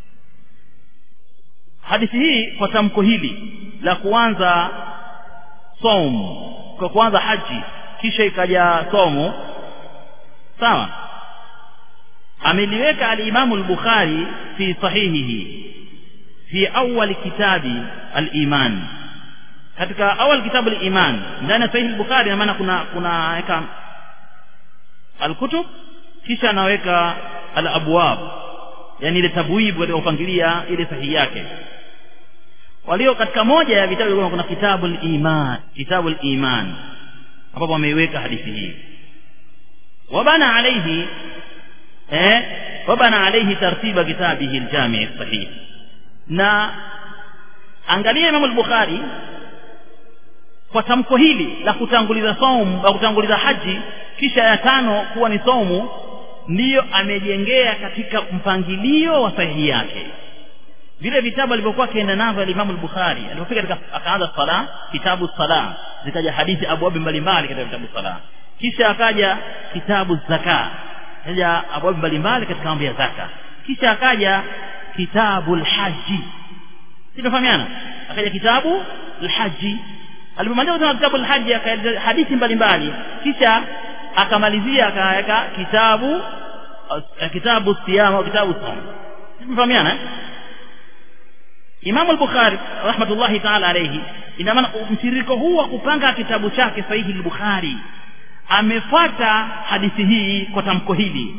hadithi hii kwa tamko hili la kuanza som kwa kuanza haji kisha ikaja somo sawa ameliweka alimamu al-bukhari fi sahihihi fi awwal kitabi al-iman katika awal kitabu al-iman ndani ya sahih al-bukhari na maana kuna kuna weka al-kutub kisha anaweka al-abwab yani ile tabwibu aliyopangilia ile sahihi yake walio katika moja ya vitabu kuna kitabu al-iman kitabu al-iman ambapo ameiweka hadithi hii wabana alaihi eh wabana alaihi tartiba kitabihi aljami sahih na angalia Imam al-Bukhari kwa tamko hili la kutanguliza saumu la kutanguliza haji kisha ya tano kuwa ni saumu ndiyo amejengea katika mpangilio wa sahihi yake vile vitabu alivyokuwa akienda navyo Imam al-Bukhari alipofika katika akaanza sala kitabu sala zikaja hadithi abwabi mbalimbali katika vitabu sala kisha akaja kitabu zaka kaja abwabi mbalimbali katika mambo ya zaka kisha akaja kitabu al-haji sinafahamiana akaja kitabu al-haji alipomaliza kusoma kitabu al-haji akaeleza hadithi mbalimbali kisha akamalizia akaweka kitabu kitabu siyama au kitabu saum sinafahamiana eh? Imam al-Bukhari rahmatullahi ta'ala alayhi ina maana mtiririko huu wa kupanga kitabu chake sahihi al-Bukhari amefuata hadithi hii kwa tamko hili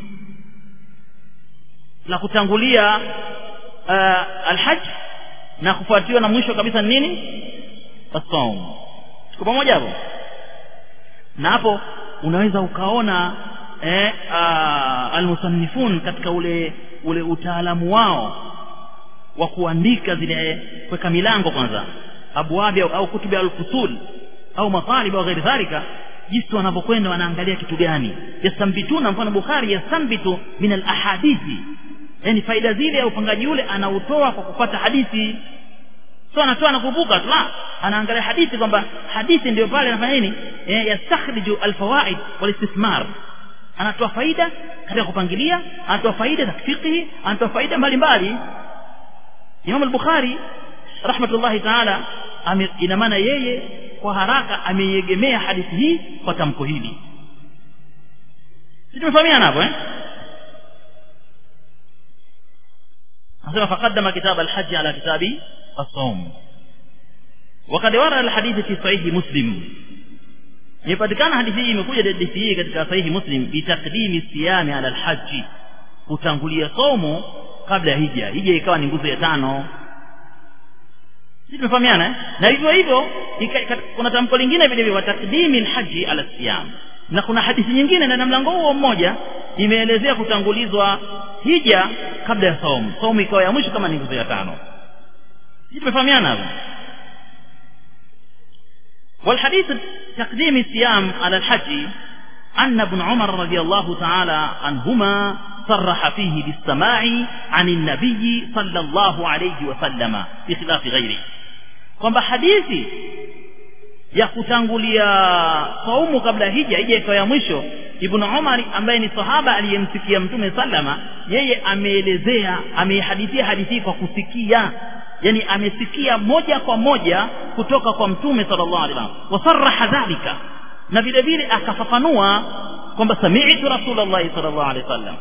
la kutangulia uh, al-hajj na kufuatiwa na mwisho kabisa ni nini as-sawm tuko pamoja hapo na hapo unaweza ukaona eh, uh, al-musannifun katika ule ule utaalamu wao wa kuandika zile kuweka milango kwanza abwabi au, au kutubi al-fusul au matalib au ghairi dhalika jinsi wanavyokwenda wanaangalia kitu gani yastambituna mfano Bukhari yasambitu min al-ahadithi yani faida zile ya upangaji ule anautoa kwa kupata hadithi sio anatoa na kuvuka tu la anaangalia hadithi kwamba hadithi ndio pale anafanya nini eh, yastakhriju al-fawaid wal-istithmar anatoa faida katika kupangilia anatoa faida za fiqh anatoa faida mbalimbali Imam al-Bukhari rahmatullahi ta'ala ina maana yeye kwa haraka ameiegemea hadithi hii kwa tamko hili sisi tumefahamiana hapo eh anasema faqaddama kitab al-hajj ala kitabi as-sawm وقد ورد الحديث في صحيح مسلم imepatikana hadithi hii imekuja hadithi hii katika sahihi muslim bitaqdimi siyami ala alhaji kutangulia somo kabla ya hija hija ikawa ni nguzo ya tano sisi tumefahamiana eh? na hivyo hivyo kuna tamko lingine vile vile takdimi alhaji ala siyam na kuna hadithi nyingine ndani ya mlango huo mmoja imeelezea kutangulizwa hija kabla ya saumu saumu ikawa ya mwisho kama ni nguzo ya tano sisi tumefahamiana hapo والحديث تقديم الصيام على الحج أن ابن عمر رضي الله تعالى عنهما صرح فيه بالسماع عن النبي صلى الله عليه وسلم بخلاف غيره kwamba hadithi ya kutangulia saumu kabla hija hija ikawa ya mwisho ibn Umar ambaye ni sahaba aliyemsikia mtume sallama yeye ameelezea amehadithia hadithi kwa kusikia yani amesikia moja kwa moja kutoka kwa mtume sallallahu alaihi wasallam wasarraha dhalika na vile vile akafafanua kwamba sami'tu rasulullah sallallahu alaihi wasallam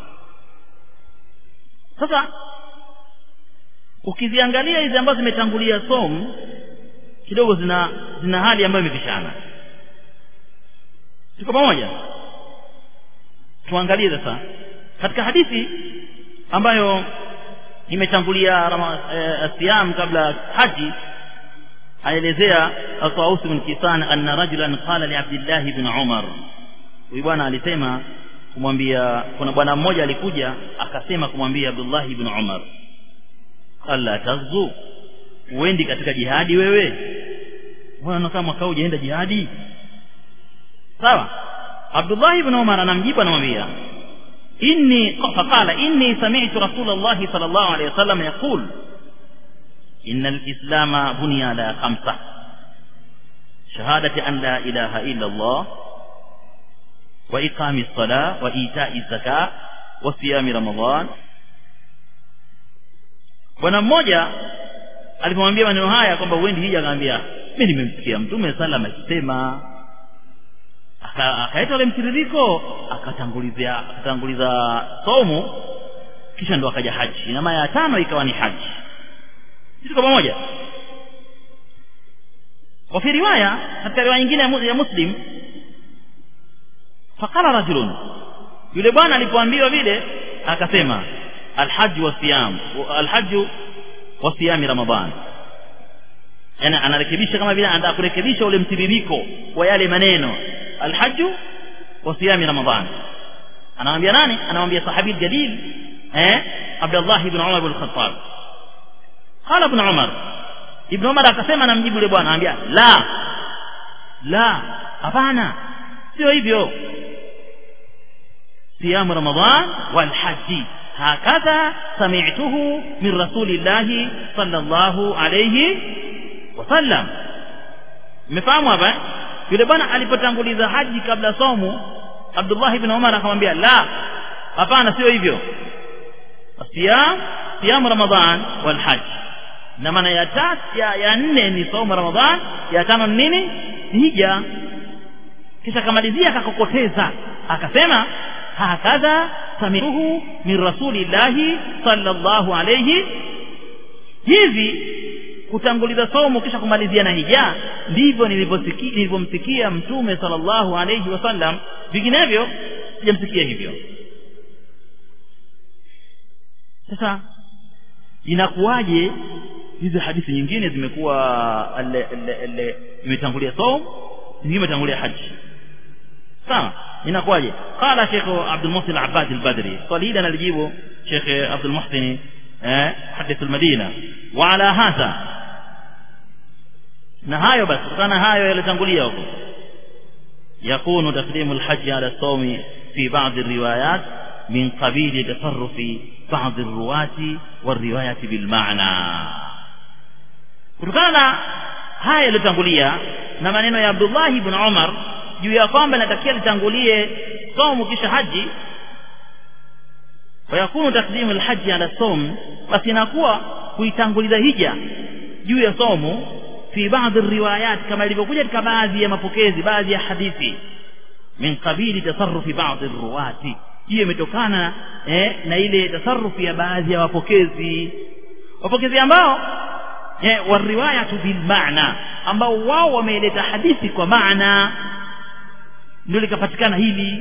sasa ukiziangalia hizi ambazo zimetangulia somu kidogo zina zina hali ambayo imepishana tuko pamoja tuangalie sasa katika hadithi ambayo imetangulia e, siyam kabla haji aelezea Al-Tawus bin Kisan anna rajulan qala li Abdullah ibn Umar huyu bwana alisema kumwambia kuna bwana mmoja alikuja akasema kumwambia Abdullah ibn Umar alla tazu uendi katika jihadi wewe wewe kama mwaka hujaenda jihadi sawa Abdullah ibn Umar anamjibu anamwambia inni faqala inni sami'tu Rasulullah sallallahu alayhi wasallam yaqul إن الإسلام بني على خمسة شهادة أن لا إله إلا الله وإقام الصلاة وإيتاء الزكاة وصيام رمضان bwana mmoja alipomwambia maneno haya kwamba uendi hija akamwambia mimi nimemsikia mtume sallam akisema akaita ule mtiririko akatangulizia akatanguliza somo kisha ndo akaja haji ina maana ya tano ikawa ni haji tuko pamoja wa fi riwaya katika riwaya nyingine ya muslim faqala rajulun yule bwana alipoambiwa vile akasema alhajj wa siyam alhajj wa siyam ramadan yani anarekebisha kama vile anataka kurekebisha ule mtiririko wa yale maneno alhajj wa siyam ramadan anamwambia nani anamwambia sahabi jalil eh Abdullah ibn Umar ibn Khattab qala ibn Umar ibn Umar akasema namjibu yule bwana anambia la la hapana sio hivyo صيام رمضان والحج هكذا سمعته من رسول الله صلى الله عليه وسلم mmefahamu hapa yule bwana alipotanguliza haji kabla somu Abdullah ibn Umar akamwambia la hapana sio hivyo siyam siyam Ramadhan wal hajj na maana ya tatu ya, ya nne ni somo Ramadhan ya tano ni nini hija kisha akamalizia akakokoteza akasema hakadha samiruhu min rasulillahi sallallahu alayhi hivi kutanguliza somo kisha kumalizia na hija ndivyo nilivyosikia nilivyomsikia mtume sallallahu alayhi wasallam vinginevyo sijamsikia hivyo sasa inakuwaje hizi hadithi nyingine zimekuwa imetangulia somo nyingine imetangulia haji sawa inakuwaje qala Sheikh Abdul Muhsin Al-Abbad Al-Badri swali hili analijibu Sheikh Abdul Muhsin eh hadith al-Madina wa ala hadha na hayo basi kutana hayo yalitangulia huko yakunu taqdimu al-hajj ala as-sawm fi ba'd ar-riwayat min qabil tasarruf ba'd ar-ruwati war-riwayat bil ma'na kutokana na haya yalitangulia na maneno ya Abdullah ibn Umar juu ya kwamba natakia litangulie somu kisha haji wayakunu takdimu alhaji ala som basi inakuwa kuitanguliza hija juu ya somu fi baadhi riwayat kama ilivyokuja katika baadhi ya mapokezi baadhi ya hadithi min qabili tasarrufi baadhi ruwati hiyo imetokana eh, na ile tasarufi ya baadhi ya wapokezi wapokezi ambao eh, wariwayatu bilmaana ambao wao wameleta hadithi kwa maana ndio likapatikana hili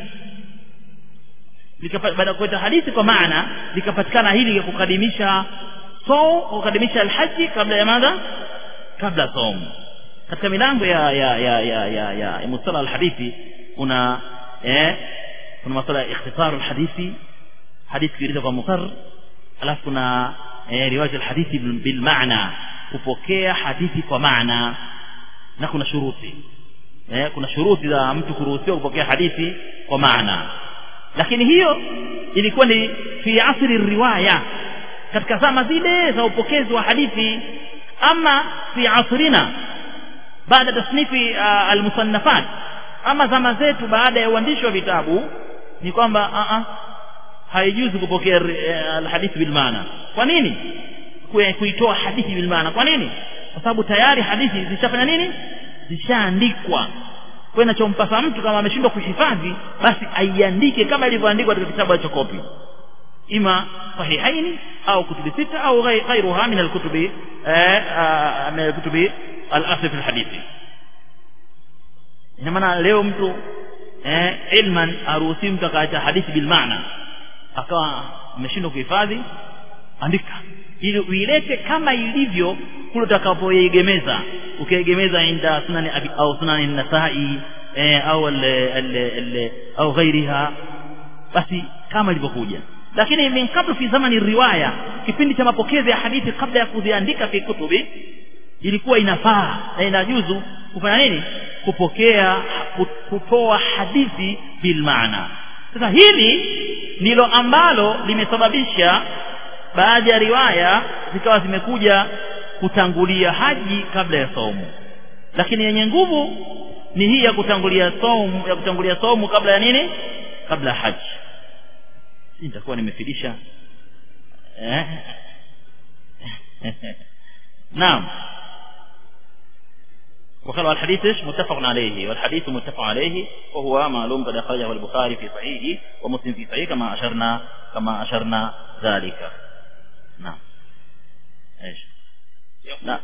baada ya kuleta hadithi kwa maana likapatikana hili ya kukadimisha so kukadimisha alhaji kabla ya madha kabla som katika milango ya ya ya ya ya, ya, ya mustala alhadithi kuna eh kuna masuala ya ikhtisar alhadithi hadithi kieleza kwa mukar alafu kuna eh, riwayat alhadithi bil maana kupokea hadithi kwa maana na kuna shuruti eh, kuna shuruti za mtu kuruhusiwa kupokea hadithi kwa maana lakini hiyo ilikuwa ni fi asri riwaya katika zama zile za upokezi wa hadithi ama fi asrina baada tasnifi uh, almusannafat ama zama zetu baada ya uandishi wa vitabu ni kwamba uh -uh, haijuzi kupokea uh, alhadithi bil maana kwa nini kuitoa hadithi bil maana kwa nini kwa sababu tayari hadithi zishafanya nini zishaandikwa kwa inachompasa mtu kama ameshindwa kuhifadhi basi aiandike kama ilivyoandikwa katika kitabu cha kopi ima sahihaini au kutubi sita au ghairuha min alkutubi min alkutubi al-asl fi alhadithi ina maana leo mtu eh, ilman aruhusi mtu akaacha hadithi bil maana akawa ameshindwa kuhifadhi andika ili uilete kama ilivyo kule utakapoiegemeza ukiegemeza inda sunani abi au sunani nasai eh, au al, al, al, au ghairiha basi kama ilivyokuja lakini min kabla fi zamani riwaya kipindi cha mapokezi ya hadithi kabla ya kuziandika fi kutubi ilikuwa inafaa na inajuzu kufanya nini kupokea kutoa hadithi bil maana sasa hili ndilo ambalo limesababisha baadhi ya riwaya zikawa zimekuja kutangulia haji kabla ya saumu lakini yenye nguvu ni hii ya kutangulia saumu ya kutangulia saumu kabla ya nini kabla ya haji nitakuwa nimefidisha eh naam وقال الحديث متفق عليه والحديث متفق عليه وهو معلوم قد أخرجه البخاري في صحيحه ومسلم في صحيحه كما أشرنا كما أشرنا ذلك نعم ايش نعم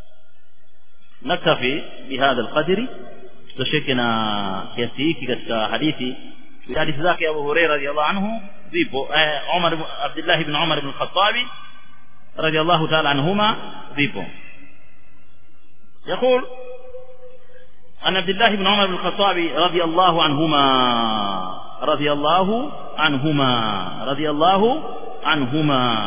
نكتفي بهذا القدر تشكنا kiasi katika hadithi hadithi zake Abu Hurairah radhiallahu anhu zipo Umar Abdullah ibn Umar ibn Khattab radhiallahu ta'ala anhuma zipo يقول عن عبد الله بن عمر بن الخطاب رضي الله عنهما radiyallahu anhuma radiyallahu anhuma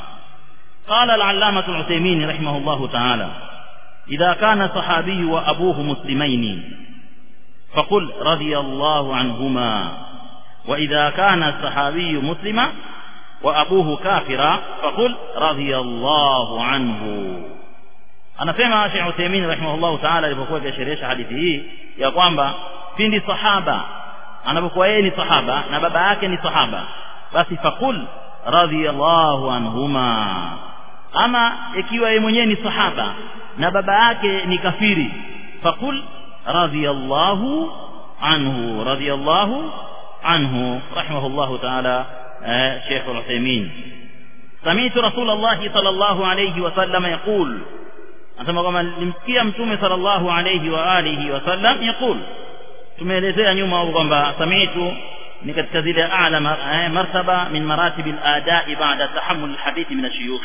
قال العلامة العثيمين رحمه الله تعالى إذا كان صحابي وأبوه مسلمين فقل رضي الله عنهما وإذا كان الصحابي مسلما وأبوه كافرا فقل رضي الله عنه anasema Sheikh Uthaymeen rahimahullahu ta'ala alipokuwa akisherehesha hadithi hii ya kwamba pindi sahaba anapokuwa yeye ni sahaba na baba yake ni sahaba basi fakul radhiyallahu anhuma ama ikiwa yeye mwenyewe ni sahaba na baba yake ni kafiri fakul radhiyallahu anhu radhiyallahu anhu rahimahullahu ta'ala Sheikh Uthaymeen سمعت رسول الله صلى الله عليه وسلم يقول anasema kwamba nilimsikia mtume sallallahu alayhi wa alihi wasallam yaqul tumeelezea nyuma huko kwamba samitu ni katika zile a'la martaba min maratib al-ada'i ba'da tahammul al-hadith min ash-shuyukh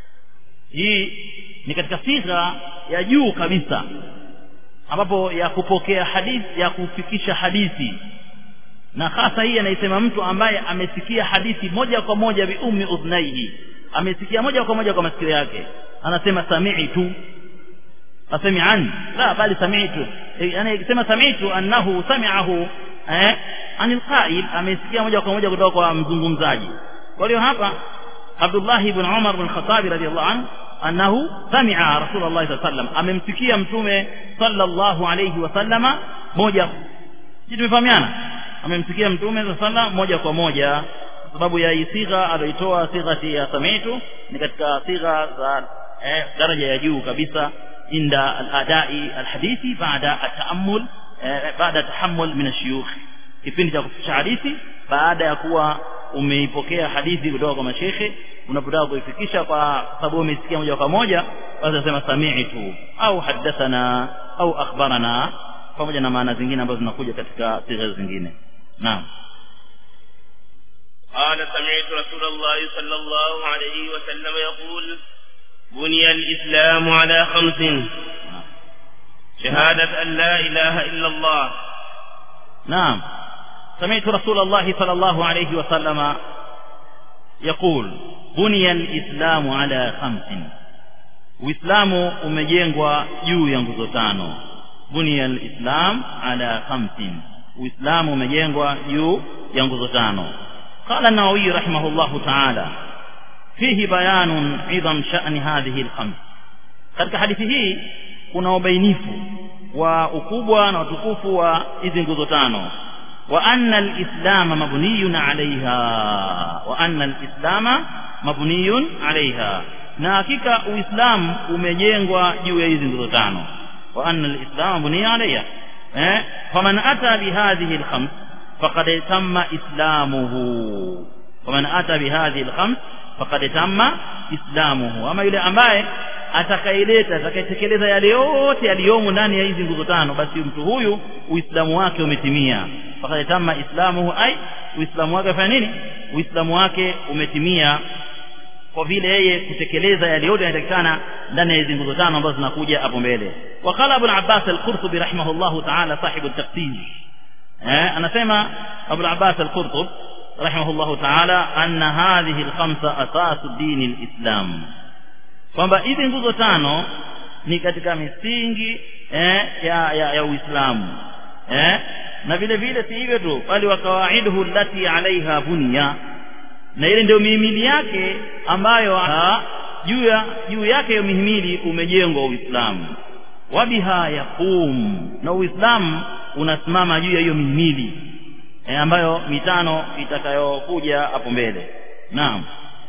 hii ni katika sifa ya juu kabisa ambapo ya kupokea hadithi ya kufikisha hadithi na hasa hii anaisema mtu ambaye amesikia hadithi moja kwa moja bi ummi udhnaihi amesikia moja kwa moja kwa masikio yake anasema sami'tu asemi an la bali sami'tu yani ikisema sami'tu annahu sami'ahu eh anil qa'il amesikia moja kwa moja kutoka kwa mzungumzaji kwa hiyo hapa Abdullah ibn Umar ibn Khattab radiyallahu anhu annahu sami'a Rasulullah sallallahu alaihi wasallam amemsikia mtume sallallahu alayhi wasallama moja sisi tumefahamiana amemsikia mtume sallallahu moja kwa moja sababu ya sigha aliyoitoa sighati ya samitu ni katika sigha za eh, daraja ya juu kabisa inda al-adai al-hadithi baada at-ta'ammul eh, baada tahammul min ash-shuyukh kipindi cha kufikisha hadithi baada ya kuwa umeipokea hadithi kutoka kwa mashekhe unapotaka kuifikisha kwa sababu umesikia moja kwa moja basi unasema sami'tu au haddathana au akhbarana pamoja na maana zingine ambazo zinakuja katika sigha zingine naam قال سمعت رسول الله صلى الله عليه وسلم يقول بني الإسلام على خمس شهادة أن لا إله إلا الله نعم سمعت رسول الله صلى الله عليه وسلم يقول بني الإسلام على خمس Uislamu umejengwa juu ya nguzo tano. Bunia al-Islam ala khamsin. Uislamu umejengwa juu ya nguzo tano. قال النووي رحمه الله تعالى فيه بيان عظم شأن هذه الخمس katika hadithi hii kuna ubainifu wa ukubwa na utukufu wa hizi nguzo tano wa anna alislama mabniyun alaiha wa anna alislama mabniyun alaiha na hakika uislamu umejengwa juu ya hizi nguzo tano wa anna alislama mabniyun alaiha eh faman ata bihadhihi alkhams فقد تم إسلامه ومن أتى بهذه الخمس فقد تم إسلامه أما yule ambaye atakaileta atakayetekeleza yale yote yaliyomo ndani ya hizi nguzo tano basi mtu huyu uislamu wake umetimia faqad tamma islamuhu ay uislamu wake fanya nini uislamu wake umetimia kwa vile yeye kutekeleza yale yote yanayotakikana ndani ya hizi nguzo tano ambazo zinakuja hapo mbele waqala ibn abbas al-qurtubi rahimahullahu ta'ala sahibu at-tafsir eh anasema Abu al-Abbas al-Qurtub rahimahullahu ta'ala anna hadhihi al-khamsa asasu dini al-Islam kwamba hizi nguzo tano ni katika misingi eh, ya, ya, ya Uislamu eh, na vile vile si hivyo tu bali wakawaiduhu allati alaiha bunya na ile ndio mihimili yake ambayo juu ya juu yake hiyo mihimili umejengwa Uislamu wabiha yaqum na Uislamu unasimama juu ya hiyo mihimili e, ambayo mitano itakayokuja hapo mbele naam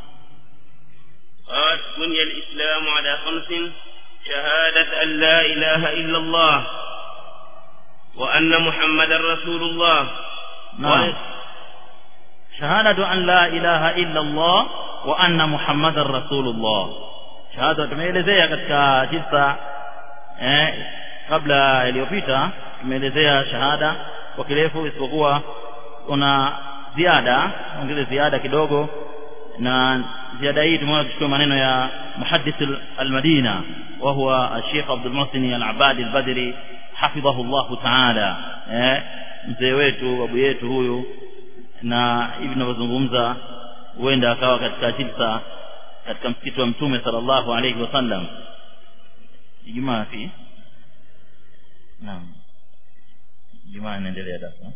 قال بني الإسلام على خمس شهادة أن لا إله إلا الله وأن محمد رسول الله نعم شهادة أن لا إله إلا الله وأن محمد رسول الله شهادة tumeelezea katika jisa eh, kabla iliyopita tumeelezea shahada kwa kirefu isipokuwa kuna ziada ongeze ziada kidogo na ziada hii tumeona tuchukue maneno ya muhaddith al-Madina wa huwa Sheikh Abdul Muhsin al-Abadi al-Badri hafidhahu Allah ta'ala eh mzee wetu babu yetu huyu na hivi tunavyozungumza huenda akawa katika jilsa katika msikiti wa mtume sallallahu alayhi wasallam Ijumaa fi naam Ijumaa inaendelea darasa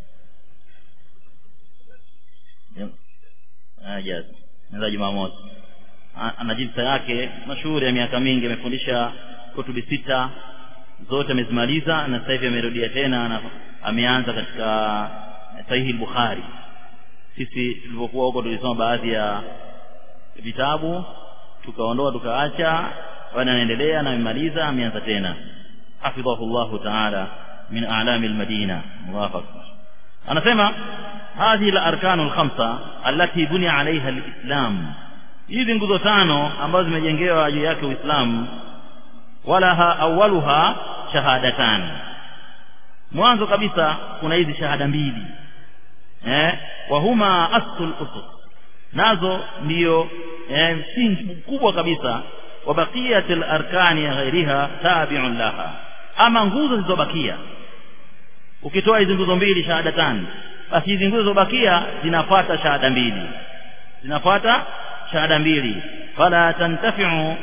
ajaza ndio Jumamosi ana jilsa yake mashuhuri ya miaka mingi amefundisha kutubi sita zote amezimaliza na sasa hivi amerudia tena na ameanza katika sahihi bukhari sisi tulipokuwa huko tulisoma baadhi ya vitabu tukaondoa tukaacha bwana anaendelea na amemaliza ameanza tena hafidhahu llahu taala min a'lami almadina Allahu akbar anasema hadhihi al-arkanu al-khamsa allati bunia alaiha al-islam hizi nguzo tano ambazo zimejengewa juu yake Uislamu walaha awaluha shahadatan mwanzo kabisa kuna hizi shahada mbili eh wa huma aslul usus nazo ndiyo eh, msingi mkubwa kabisa wa baqiyatul arkani ghairiha tabi'un laha ama nguzo zilizobakia ukitoa hizi nguzo mbili shahadatan basi hizi nguzo zilizobakia zinafuata shahada mbili zinafuata shahada mbili fala tantafi'u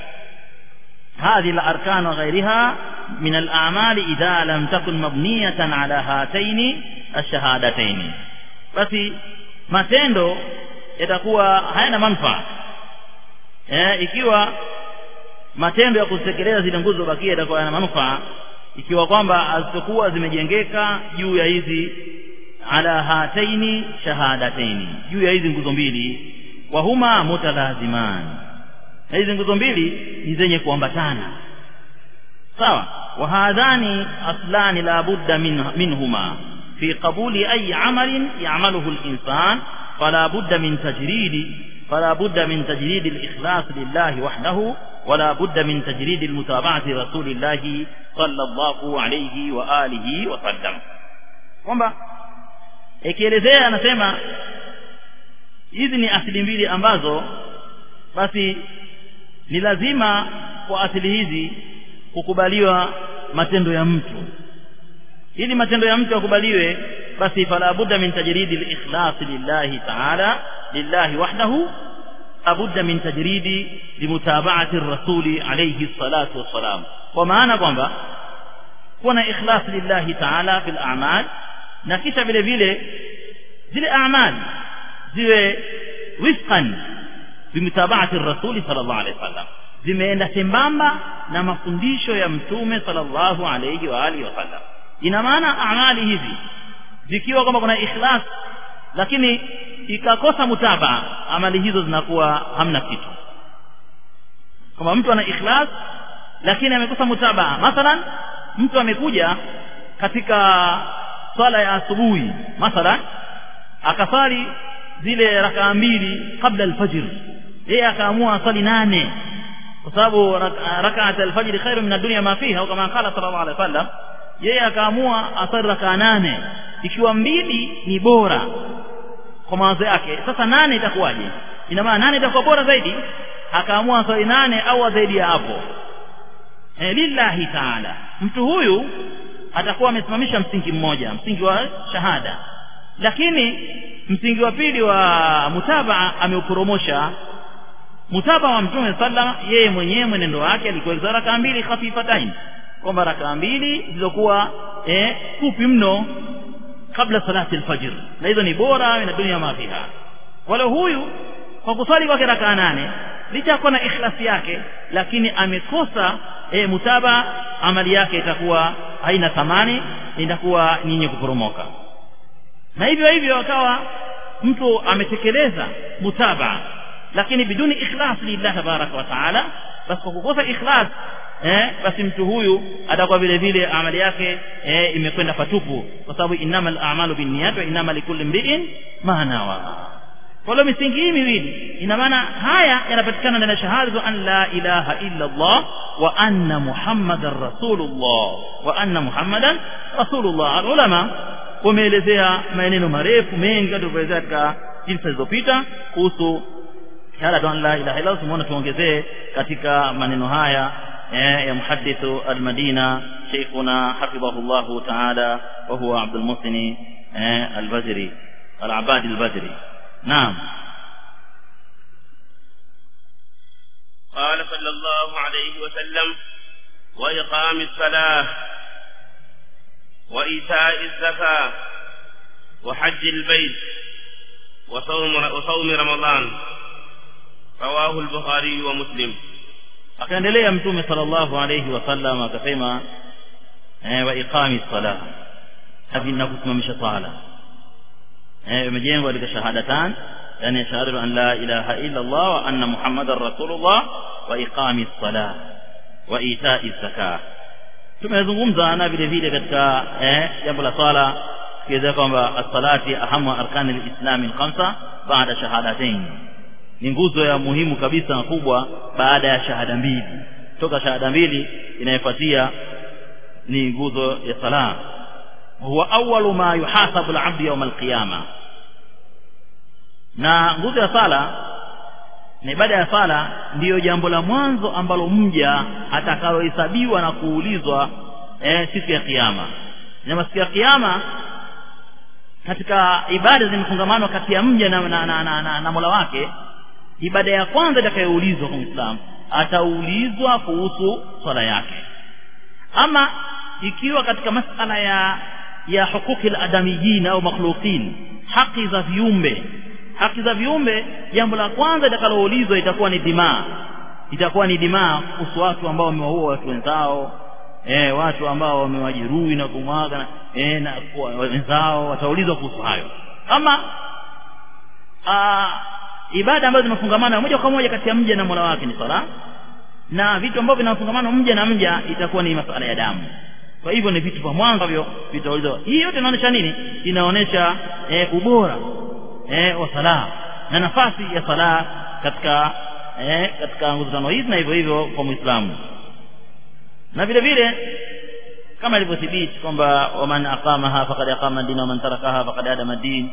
هذه الأركان وغيرها من الأعمال إذا لم تكن مبنية على هاتين الشهادتين basi matendo yatakuwa hayana manufaa eh, ikiwa matendo ya kutekeleza zile nguzo bakia yatakuwa hayana manufaa ikiwa kwamba hazitakuwa zimejengeka juu ya hizi ala hataini shahadataini juu ya hizi nguzo mbili wa huma mutalaziman na hizi nguzo mbili ni zenye kuambatana sawa wa hadhani aslani la budda min, minhuma fi qabuli ayi amalin ya'maluhu al-insan fala budda min tajridi fala budda min tajridi al-ikhlas lillahi wahdahu ولا بد من تجريد المتابعة رسول الله صلى الله عليه وآله وسلم kwamba ikielezea anasema hizi ni asili mbili ambazo basi ni lazima kwa asili hizi kukubaliwa matendo ya mtu ili matendo ya mtu yakubaliwe basi fala budda min tajridi al-ikhlas lillahi ta'ala lillahi wahdahu labudda min tajridi limutaba'ati ar-rasuli alayhi salatu wassalam kwa maana kwamba kuwa na ikhlas lillahi ta'ala fil a'mal na kisha vile vile zile a'mal ziwe wifqan bimutaba'ati ar-rasuli sallallahu alayhi wasallam zimeenda sembamba na mafundisho ya mtume sallallahu alayhi wa alihi wasallam ina maana amali hizi zikiwa kwamba kuna ikhlas lakini ikakosa mutabaa amali hizo zinakuwa hamna kitu kama mtu ana ikhlas lakini amekosa mutabaa mathalan mtu amekuja katika swala ya asubuhi mathalan akasali zile rakaa mbili kabla alfajr yeye akaamua asali nane kwa sababu rakaat alfajr khairu min ad-dunya ma fiha kama qala sallallahu alaihi wasallam yeye akaamua asali rakaa nane ikiwa mbili ni bora kwa mawazo yake sasa nane itakuwaje ina maana nane itakuwa bora zaidi akaamua swali nane au zaidi ya hapo e, lillahi taala mtu huyu atakuwa amesimamisha msingi mmoja msingi wa shahada lakini msingi wa pili wa mutabaa ameuporomosha mutabaa wa mtume sallam yeye mwenyewe mwenendo wake alikuwa rakaa mbili khafifatain kwamba rakaa mbili zilizokuwa eh, fupi mno kabla salati alfajr na hizo ni bora na dunia ma fiha wala huyu kwa kuswali kwake rakaa nane licha kuwa na ikhlasi yake lakini amekosa e, mutaba amali yake itakuwa haina thamani itakuwa nyinyi kuporomoka na hivyo hivyo akawa mtu ametekeleza mutaba lakini biduni ikhlas lillah tabaraka wa taala basi kwa kukosa ikhlas eh, basi mtu huyu atakuwa vile vile amali yake eh, imekwenda patupu kwa sababu innamal a'malu binniyat wa innama likulli imri'in ma nawa kwa hiyo misingi hii miwili ina maana haya yanapatikana ndani ya shahada an la ilaha illa Allah wa anna muhammadar rasulullah wa anna muhammadan rasulullah ulama wameelezea maneno marefu mengi tulivyoelezea katika jinsi zilizopita kuhusu shahada an la ilaha illa Allah tumeona tuongezee katika maneno haya يا محدث المدينة شيخنا حفظه الله تعالى وهو عبد المحسن البزري al-Abadi al-Badri naam قال صلى الله عليه وسلم وإقام الصلاة وإيتاء الزكاة وحج البيت وصوم وصوم رمضان رواه البخاري ومسلم akaendelea mtume sallallahu alayhi wasallam akasema eh, wa iqami sala hivi na kusimamisha sala eh imejengwa katika shahadatan yani shahadatu an la ilaha illa Allah wa anna muhammadar rasulullah wa iqami sala wa ita'i zakah tumezungumza na vile vile katika eh jambo la swala kiweza kwamba as-salati ahamu arkani al-islam al-khamsa baada shahadatain ni nguzo ya muhimu kabisa na kubwa baada ya shahada mbili toka shahada mbili inayofuatia ni nguzo ya sala huwa awwalu ma yuhasabu al-'abdu yawm al-qiyama na nguzo ya sala na ibada ya sala ndiyo jambo la mwanzo ambalo mja atakalohesabiwa na kuulizwa eh, siku ya kiyama na siku ya kiyama katika ibada zimefungamanwa kati ya mja na, na, na, na, na, na Mola wake ibada ya kwanza itakayoulizwa kwa Muislamu ataulizwa kuhusu swala yake ama ikiwa katika masala ya ya hukuki al-adamiyyin au makhluqin haki za viumbe haki za viumbe jambo la kwanza litakaloulizwa itakuwa ni dimaa itakuwa ni dimaa kuhusu watu ambao wamewaua watu wenzao eh watu ambao wamewajeruhi na kumwaga eh na wenzao wataulizwa kuhusu hayo ama aa, ibada ambazo zimefungamana moja kwa moja kati ya mja na Mola wake ni sala na vitu ambavyo vinafungamana mja na mja itakuwa ni masuala ya damu kwa hivyo ni vitu vya mwanzo hivyo vitaulizwa hii yote inaonyesha nini inaonyesha eh, ubora eh, wa sala na nafasi ya sala katika eh, katika nguzo tano hizi na hivyo hivyo kwa Muislamu na vile vile kama ilivyothibiti kwamba waman aqamaha faqad aqama ad-din wa man tarakaha faqad adama ad-din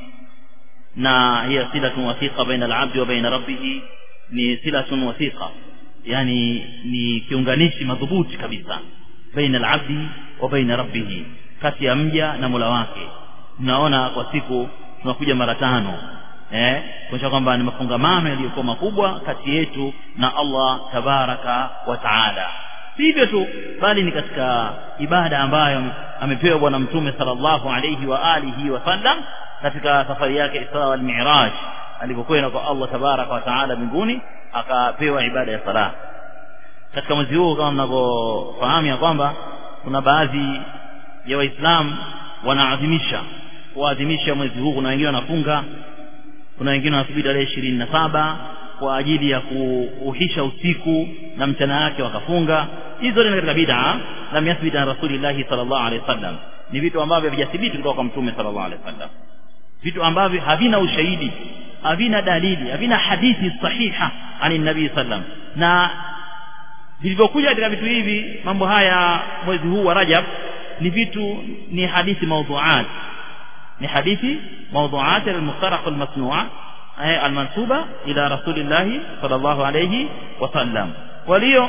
na hiya silatun wathiqa baina al-'abdi wa baina rabbih ni silatun wathiqa yani ni kiunganishi madhubuti kabisa baina al-'abdi wa baina rabbih kati ya mja na Mola wake tunaona kwa siku tunakuja mara tano eh kuonyesha kwamba ni mafungamano yaliyokuwa makubwa kati yetu na Allah tabaraka wa taala sivyo tu bali ni katika ibada ambayo amepewa bwana mtume sallallahu alayhi wa alihi wasallam katika safari yake Isra wal Mi'raj alipokwenda kwa Allah tabaraka wa taala mbinguni akapewa ibada ya sala katika mwezi huu kama mnavyofahamu ya kwamba kuna baadhi ya waislamu wanaadhimisha kuadhimisha mwezi huu kuna wengine wanafunga kuna wengine wanasubiri tarehe ishirini na saba kwa ajili ya kuuhisha usiku na mchana yake wakafunga hizo zote ni katika bid'a lam yathbit an rasulillahi sallallahu alaihi wasallam ni vitu ambavyo havijathibiti kutoka kwa mtume sallallahu alaihi wasallam vitu ambavyo havina ushahidi havina dalili havina hadithi sahiha ani nabii sallam na vilivyokuja katika vitu hivi mambo haya mwezi huu wa Rajab ni vitu ni hadithi mawdhu'at ni hadithi mawdhu'at al-mukhtaraq al-masnu'a al-mansuba ila rasulillah sallallahu alayhi wasallam kwa hiyo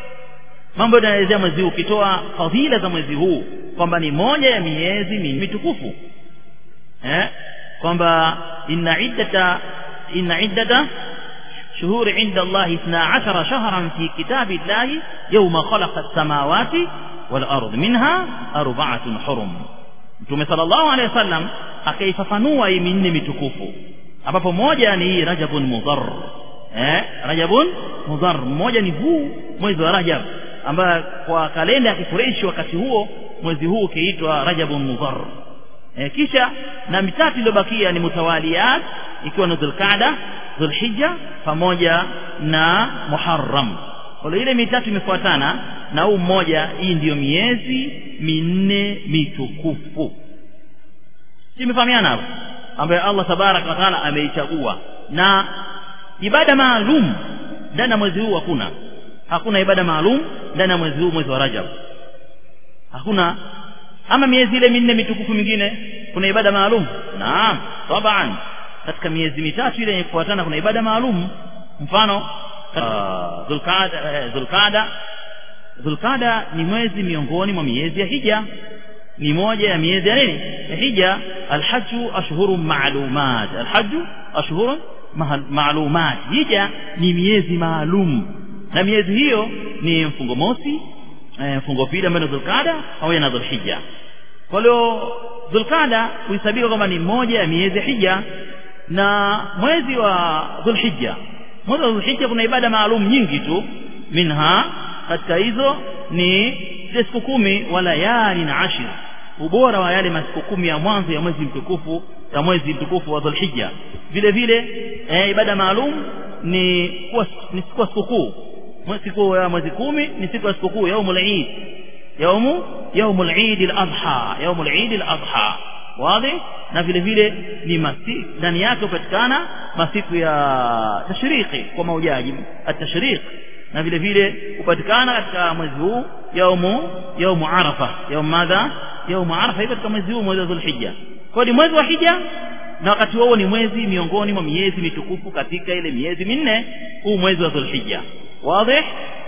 mambo yanaelezea mwezi huu ukitoa fadhila za mwezi huu kwamba ni moja ya miezi mitukufu eh kwamba inna iddata inna iddata شهور عند الله اثنا عشر شهرا في كتاب الله يوم خلق السماوات والأرض منها أربعة حرم Mtume sallallahu alaihi wasallam akaifafanua hii minne mitukufu ambapo moja ni hii Rajabun Mudhar eh Rajabun Mudhar mmoja ni huu mwezi wa Rajab ambayo kwa kalenda ya Kikureishi wakati huo mwezi huu ukiitwa Rajabun Mudhar eh, kisha na mitatu iliyobakia ni mutawaliyat ikiwa ni Dhulqa'da Dhulhijja pamoja na Muharram kwa ile mitatu imefuatana na huu mmoja hii ndiyo miezi minne mitukufu simefahamiana hapo ambayo Allah tabaraka wa taala ameichagua na ibada maalum ndani ya mwezi huu hakuna hakuna ibada maalum ndani ya mwezi huu mwezi wa Rajab hakuna ama miezi ile minne mitukufu mingine kuna ibada maalum naam taban katika miezi mitatu ile yenye kufuatana kuna ibada maalum mfano Dhulqaada Dhulqaada Dhulqaada ni mwezi miongoni mwa miezi ya hija ni moja ya miezi ya nini ya hija alhaju ashhurun ma'lumat alhaju ashhurun ma'lumat hija ni miezi maalum na miezi hiyo ni mfungo mosi e, mfungo pili ambayo ni dhulqada pamoja na dhulhijja kwa hiyo dhulqada huhesabika kwamba ni moja ya miezi ya hija na mwezi wa dhulhijja mwezi wa dhulhijja kuna ibada maalum nyingi tu minha katika hizo ni zile siku kumi wa layali na ashir ubora wa yale masiku kumi ya mwanzo ya mwezi mtukufu ya mwezi mtukufu wa dhulhijja vile vile e, ibada maalum ni kuwa ni siku ya sikukuu siku ya mwezi kumi ni siku ya sikukuu yaumul eid yaumu yaumul eid al-adha yaumul eid al-adha wazi na vile vile ni masiku ndani yake hupatikana masiku ya tashriki kwa maujaji at-tashriq na vile vile hupatikana katika mwezi huu yaumu yaumu arafa yaum madha yaumu arafa katika mwezi huu mwezi wa dhulhijja kwa ni mwezi wa hija na wakati huo ni mwezi miongoni mwa miezi mitukufu katika ile miezi minne huu mwezi wa dhulhijja wazi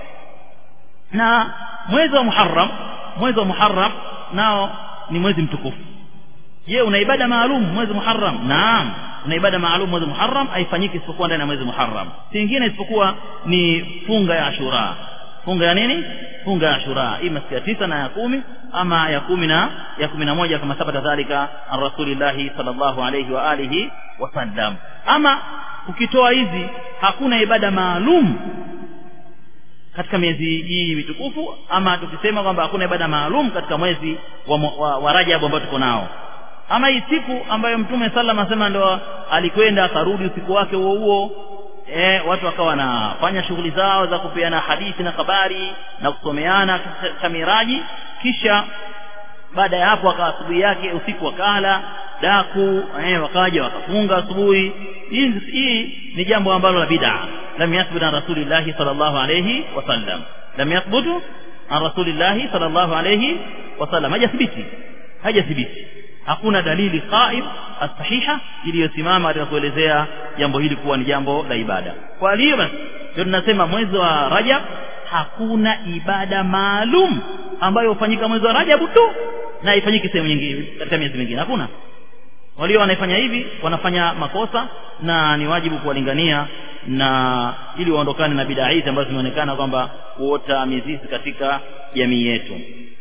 na mwezi wa muharram mwezi wa muharram nao ni mwezi mtukufu je una ibada maalum mwezi muharram naam una ibada maalum mwezi muharram haifanyiki isipokuwa ndani ya mwezi muharram singine isipokuwa ni funga ya ashura funga ya nini funga ya ashura ima siku ya tisa na ya kumi ama ya kumi na ya kumi na moja kama sabata dhalika an rasulillahi sallallahu alayhi wa alihi wasallam ama ukitoa hizi hakuna ibada maalum katika miezi hii mitukufu ama tukisema kwamba hakuna ibada maalum katika mwezi wa, wa, wa Rajab ambao tuko nao ama hii siku ambayo mtume sallam asema ndo alikwenda akarudi usiku wake huo huo e, watu wakawa wanafanya shughuli zao za kupeana hadithi na habari na kusomeana katika miraji kisha baada ya hapo akawa asubuhi yake usiku wakala daku eh, wakaja wakafunga asubuhi hii, hii ni jambo ambalo la bid'a lam yathbut an rasulillahi sallallahu alayhi wasallam lam yathbutu an rasulillahi sallallahu alayhi wasallam hajathibiti hajathibiti hakuna dalili qaim as-sahiha iliyosimama katika kuelezea jambo hili kuwa ni jambo la ibada kwa hiyo basi ndio tunasema mwezi wa Rajab hakuna ibada maalum ambayo hufanyika mwezi wa Rajab tu na ifanyike sehemu nyingine katika miezi mingine hakuna walio wanaifanya hivi wanafanya makosa na ni wajibu kuwalingania na ili waondokane na bidaa hizi ambazo zimeonekana kwamba kuota mizizi katika jamii yetu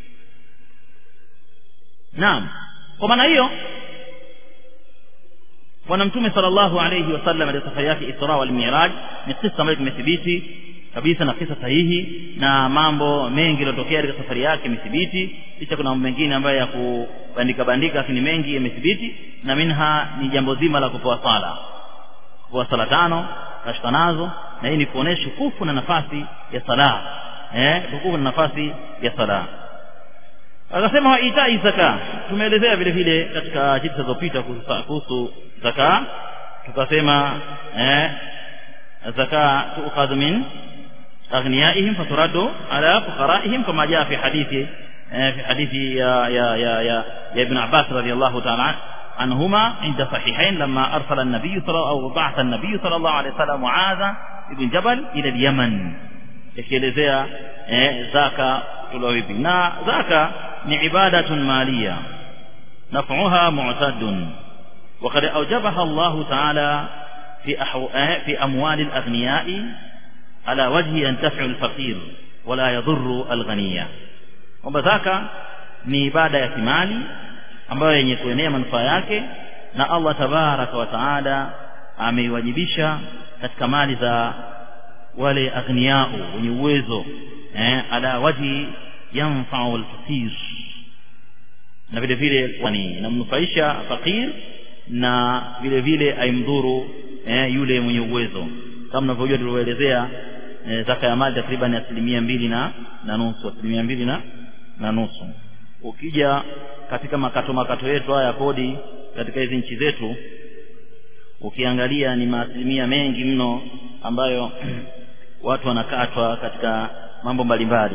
naam kwa maana hiyo bwana mtume sallallahu alayhi wasallam katika safari yake Isra wal Mi'raj ni kisa ambayo kimethibiti kabisa na kisa sahihi na mambo mengi yaliyotokea katika safari yake imethibiti kisha kuna mambo mengine ambayo ya kubandika bandika lakini mengi yamethibiti na minha ni jambo zima la kupewa sala kupewa sala tano kashika nazo na hii ni kuonesha kufu na nafasi ya sala eh kufu na nafasi ya sala akasema wa itai zaka tumeelezea vile vile katika chitu zilizopita kuhusu zaka tukasema eh zaka tuukhadhu min aghniyaihim faturaddu ala fuqaraihim kama jaa fi hadithi في حديث يا يا يا يا, يا ابن عباس رضي الله تعالى عنهما عند صحيحين لما أرسل النبي صلى الله أو بعث النبي صلى الله عليه وسلم معاذ بن جبل إلى اليمن ikielezea eh, zaka kutolewa vipi na zaka ni ibadatun maliya naf'uha mu'tadun وقد أوجبها الله تعالى في أحو... في أموال الأغنياء على وجه ينتفع الفقير ولا يضر الغني kwamba zaka ni ibada ya kimali ambayo yenye kuenea manufaa yake na Allah tabaraka wa taala ameiwajibisha katika mali za wale aghniyau wenye uwezo eh, ala waji yanfa'u al-faqir na vile vile kwani inamnufaisha fakir na vile vile aimdhuru eh, yule mwenye uwezo kama mnavyojua tulivyoelezea eh, zaka ya mali takriban asilimia mbili na na nusu asilimia mbili na na nusu ukija katika makato makato yetu haya kodi katika hizi nchi zetu ukiangalia ni maasilimia mengi mno ambayo watu wanakatwa katika mambo mbalimbali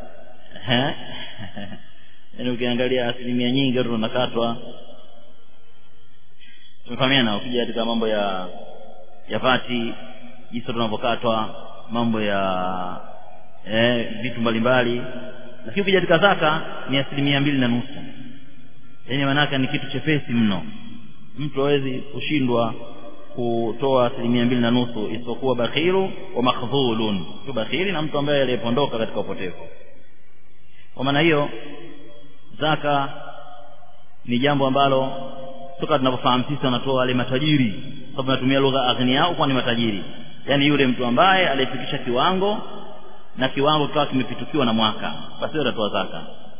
yaani ukiangalia asilimia nyingi watu wanakatwa tumefahamiana ukija katika mambo ya ya vati jinsi tunavyokatwa mambo ya eh, vitu mbalimbali lakini ukija katika zaka ni asilimia mbili na nusu yani maanake ni kitu chepesi mno mtu hawezi kushindwa kutoa asilimia mbili na nusu isipokuwa bakhiru wa makhdhulun tu bakhiri na mtu ambaye aliyepondoka katika upotevu kwa maana hiyo zaka ni jambo ambalo toka tunavyofahamu sisi wanatoa wale matajiri sababu natumia lugha aghnia kwa ni matajiri yaani yule mtu ambaye aliyefikisha kiwango na kiwango kikawa kimepitukiwa na mwaka basi atatoa zaka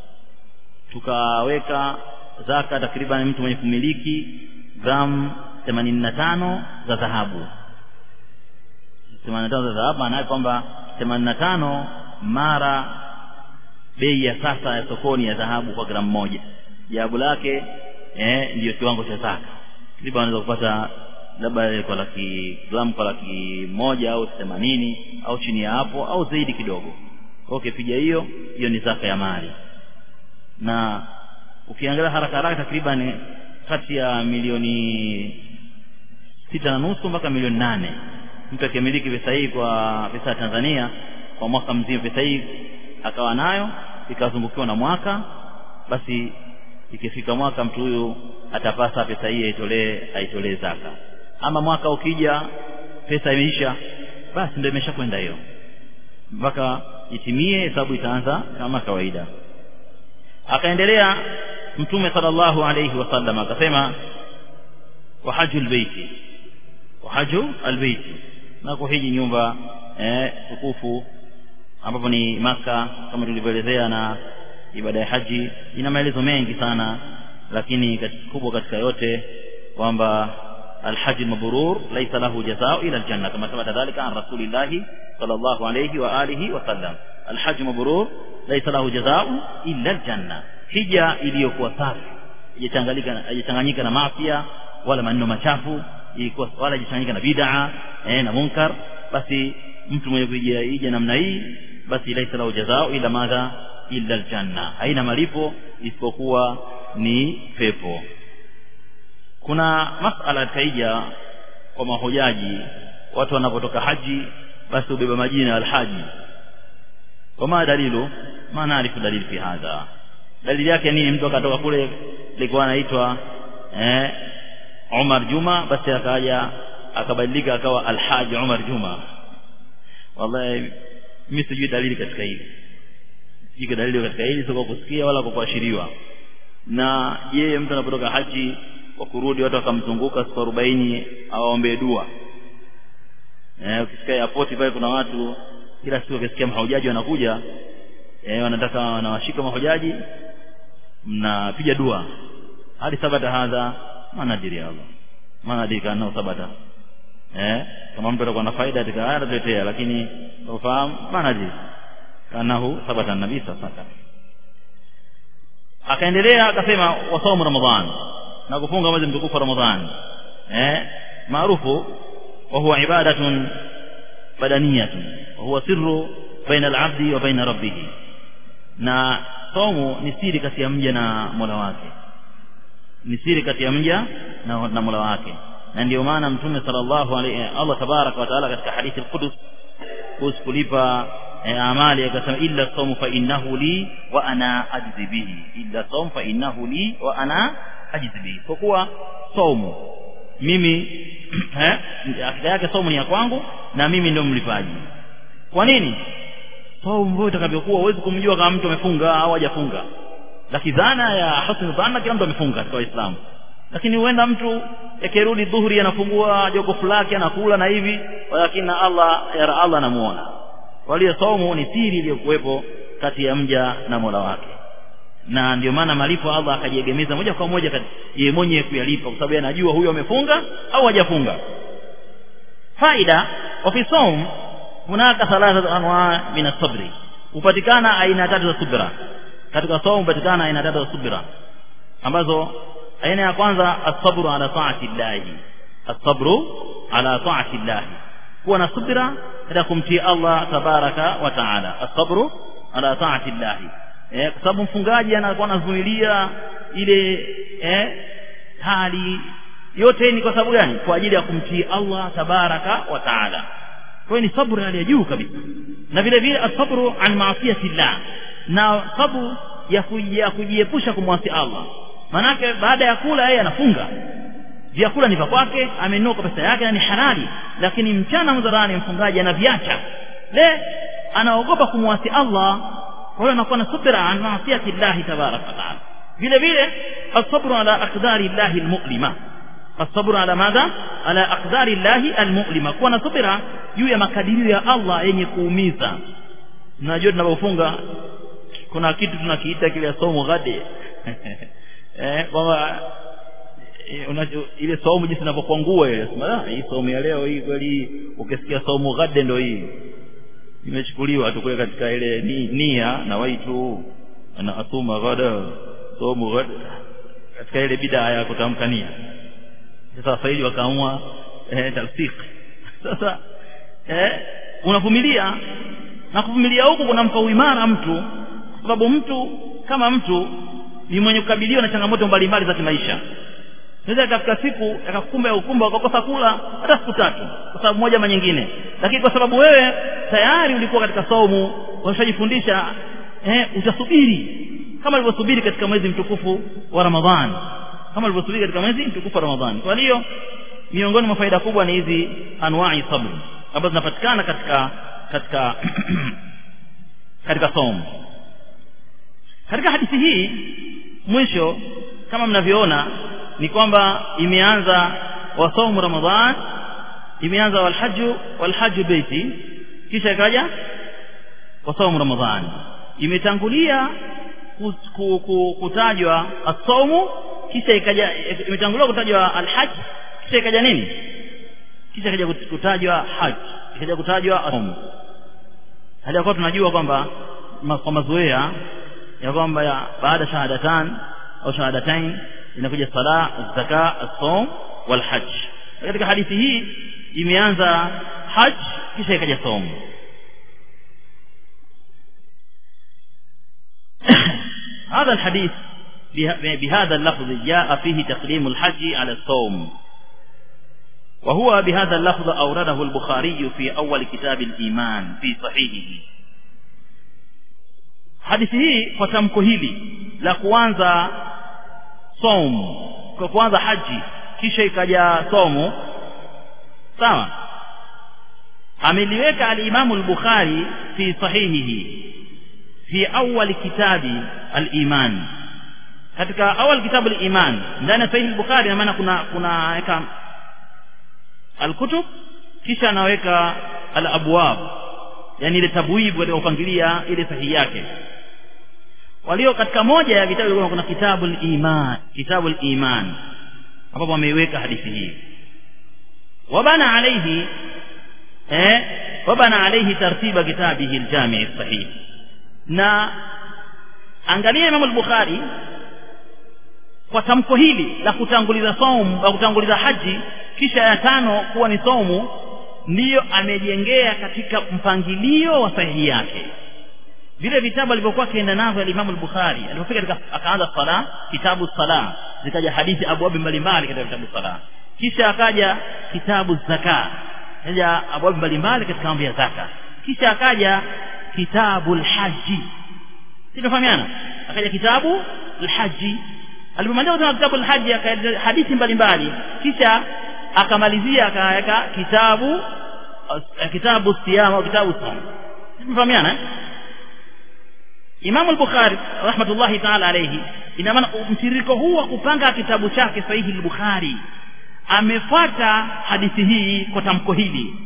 tukaweka zaka takriban mtu mwenye kumiliki gramu themanini na tano za dhahabu themanini na tano za dhahabu maanaye kwamba themanini na tano mara bei ya sasa ya sokoni ya dhahabu kwa gramu moja jawabu lake eh, ndiyo kiwango cha zaka takriban anaweza kupata labda kwa laki gramu kwa laki moja au themanini au chini ya hapo au zaidi kidogo kwa ukipiga hiyo hiyo ni zaka ya mali na ukiangalia haraka haraka takriban kati ya milioni sita na nusu mpaka milioni nane mtu akimiliki pesa hii kwa pesa ya Tanzania kwa mwaka mzima pesa hii akawa nayo ikazungukiwa na mwaka basi ikifika mwaka mtu huyu atapasa pesa hii aitolee aitolee zaka ama mwaka ukija pesa imeisha basi ndio imeshakwenda hiyo mpaka itimie hesabu itaanza kama kawaida akaendelea mtume sallallahu alayhi wasallam akasema wa hajjul baiti wa hajju albaiti na kuhiji nyumba eh, tukufu ambapo ni maka kama tulivyoelezea na ibada ya haji ina maelezo mengi sana lakini kubwa katika yote kwamba الحج المبرور ليس له جزاء إلى الجنة كما ثبت ذلك عن رسول الله صلى الله عليه وآله وسلم الحج المبرور ليس له جزاء إلا الجنة hija iliyokuwa safi haijachanganyika na mafia wala maneno machafu ilikuwa wala haijachanganyika na bid'a eh, na munkar basi mtu mwenye kuija hija namna hii basi laisa lahu jazao ila madha illa aljanna haina malipo isipokuwa ni pepo kuna masala katika hija kwa mahujaji watu wanapotoka haji basi ubeba majina ya alhaji wama dalilu ma naarifu dalili fi hadha dalili yake nini mtu akatoka kule alikuwa anaitwa eh, Umar Juma basi akaja akabadilika akawa Alhaji Umar Juma wallahi mimi sijui dalili katika hili sijui dalili katika hili sio kwa kusikia wala kwa kuashiriwa na yeye mtu anapotoka haji kwa kurudi watu wakamzunguka siku arobaini awaombee dua eh, ukisikia airport pale kuna watu kila siku ukisikia mahujaji wanakuja eh, wanataka wanawashika mahujaji mnapiga dua hadi sabata hadha manadiri Allah manadiri kana sabata eh kama mtu atakuwa na faida katika haya atatuletea lakini ufahamu manadiri kanahu sabata nabii sasa akaendelea akasema wasaumu ramadhan na kufunga mwezi mtukufu wa ramadhan eh maarufu wa huwa ibadatun badaniyatun wa huwa sirru baina al-abdi wa baina rabbih na saumu ni siri kati ya mja na Mola wake ni siri kati ya mja na, na Mola wake na ndio maana mtume sallallahu alaihi Allah tabaraka wa taala katika hadithi al-Qudus kuhusu kulipa eh, amali akasema illa sawmu fa innahu li wa ana ajzi bihi illa sawmu fa innahu li wa ana ajzi bihi kwa kuwa saumu mimi eh akida yake saumu ni ya kwangu na mimi ndio mlipaji kwa nini saumu mbona itakavyokuwa huwezi kumjua kama mtu amefunga au hajafunga lakini dhana ya husn dhanna kila mtu amefunga katika Uislamu lakini huenda mtu yakirudi dhuhuri anafungua jokofu lake anakula na hivi lakini na Allah ya Allah anamuona walio saumu ni siri iliyokuwepo kati ya mja na Mola wake na ndio maana malipo Allah akajiegemeza moja kwa moja yeye mwenyewe kuyalipa kwa sababu anajua huyo amefunga au hajafunga faida wa fi saum hunaka thalatha anwa min as-sabri upatikana aina tatu za subra katika saum upatikana aina tatu za subra ambazo aina ya kwanza as-sabru ala ta'ati llahi as-sabru ala ta'ati llahi kuwa na subira katika kumtii Allah tabaraka wa taala as-sabru ala ta'ati llahi eh kwa sababu mfungaji anakuwa anavumilia ile eh hali yote ni kwa sababu gani kwa ajili ya kumtii Allah tabaraka wa taala kwa ni sabru hali ya juu kabisa na vile vile asabru an maasiyati llah na sabru ya kujiepusha kumwasi Allah manake baada ya kula yeye anafunga vyakula ni vya kwake amenunua kwa pesa yake na ni halali lakini mchana mdharani mfungaji anaviacha le anaogopa kumwasi Allah kwa hiyo anakuwa na subira an maasiyati llahi tabaraka wataala vile vile asabru ala aqdari llahi almu'lima asabru ala madha ala aqdari llahi almu'lima kuwa na subira juu ya makadirio ya Allah yenye kuumiza mnajua tunapofunga kuna kitu tunakiita kile somo ghade eh kwamba ile somo jinsi inavyokuwa nguo ile sema hii somo ya leo hii kweli ukisikia somo ghade ndio hii imechukuliwa tu kule katika ile ni, nia na waitu ana atuma ghada somo ghada katika ile bidaa ya kutamka nia sasa wafaili wakaamua eh, tafsik sasa eh, unavumilia na kuvumilia huku kunampa uimara mtu kwa sababu mtu kama mtu ni mwenye kukabiliwa na changamoto mbalimbali za kimaisha naweza katika siku akakukumba ya ukumba ukakosa kula hata siku tatu kwa sababu moja ama nyingine lakini kwa sababu wewe tayari ulikuwa katika saumu umeshajifundisha eh, utasubiri kama alivyosubiri katika mwezi mtukufu wa Ramadhani kama alivyosubiri katika mwezi mtukufu wa Ramadhani kwa hiyo miongoni mwa faida kubwa ni hizi anwa'i sabr ambazo zinapatikana katika katika katika saumu katika hadithi hii mwisho kama mnavyoona ni kwamba imeanza wasaumu ramadhan imeanza walhaju walhaju beiti kisha ikaja wasaumu ramadhan imetangulia kutajwa asaumu kisha ikaja imetangulia kutajwa alhaj kisha ikaja nini kisha ikaja kutajwa haj ikaja kutajwa asaumu hali yakuwa tunajua kwamba kwa mazoea ya kwamba baada shahadatan au shahadatain inakuja sala zaka as-sawm wal hajj katika hadithi hii imeanza hajj kisha ikaja sawm هذا الحديث بهذا اللفظ جاء فيه تقديم الحج على الصوم وهو بهذا اللفظ أورده البخاري في أول كتاب الإيمان في صحيحه hadithi hii kwa tamko hili la kuanza som kwa kuanza haji kisha ikaja somo sawa ameliweka al-Imamu al-Bukhari fi sahihihi fi awal kitabi al-iman katika awal kitabu al-iman ndani ya sahihi al-Bukhari na maana kuna kuna weka al-kutub kisha anaweka al-abwab yani ile tabwibu katika kupangilia ile sahihi yake walio katika moja ya vitabu kuna kitabu al-iman kitabu al-iman ambapo wameiweka hadithi hii wabana alayhi eh wabana alayhi tartiba kitabihi al-jami' sahih na angalia Imam al-Bukhari kwa tamko hili la kutanguliza saumu la kutanguliza haji kisha ya tano kuwa ni saumu ndiyo amejengea katika mpangilio wa sahihi yake vile vitabu alivyokuwa akienda navyo al-Imam al-Bukhari alipofika katika akaanza sala kitabu sala zikaja hadithi abwabi mbalimbali katika vitabu sala kisha akaja kitabu zaka kaja abwabi mbalimbali katika mambo ya zaka kisha akaja kitabu al-haji tunafahamiana akaja kitabu al-haji alipomaliza kusoma kitabu al-haji akaja hadithi mbalimbali kisha akamalizia akaweka kitabu kitabu siyama au kitabu saum tunafahamiana eh? Imam al-Bukhari rahmatullahi ta'ala alayhi ina maana mtiririko huu wa kupanga kitabu chake sahihi al-Bukhari amefuata hadithi hii kwa tamko hili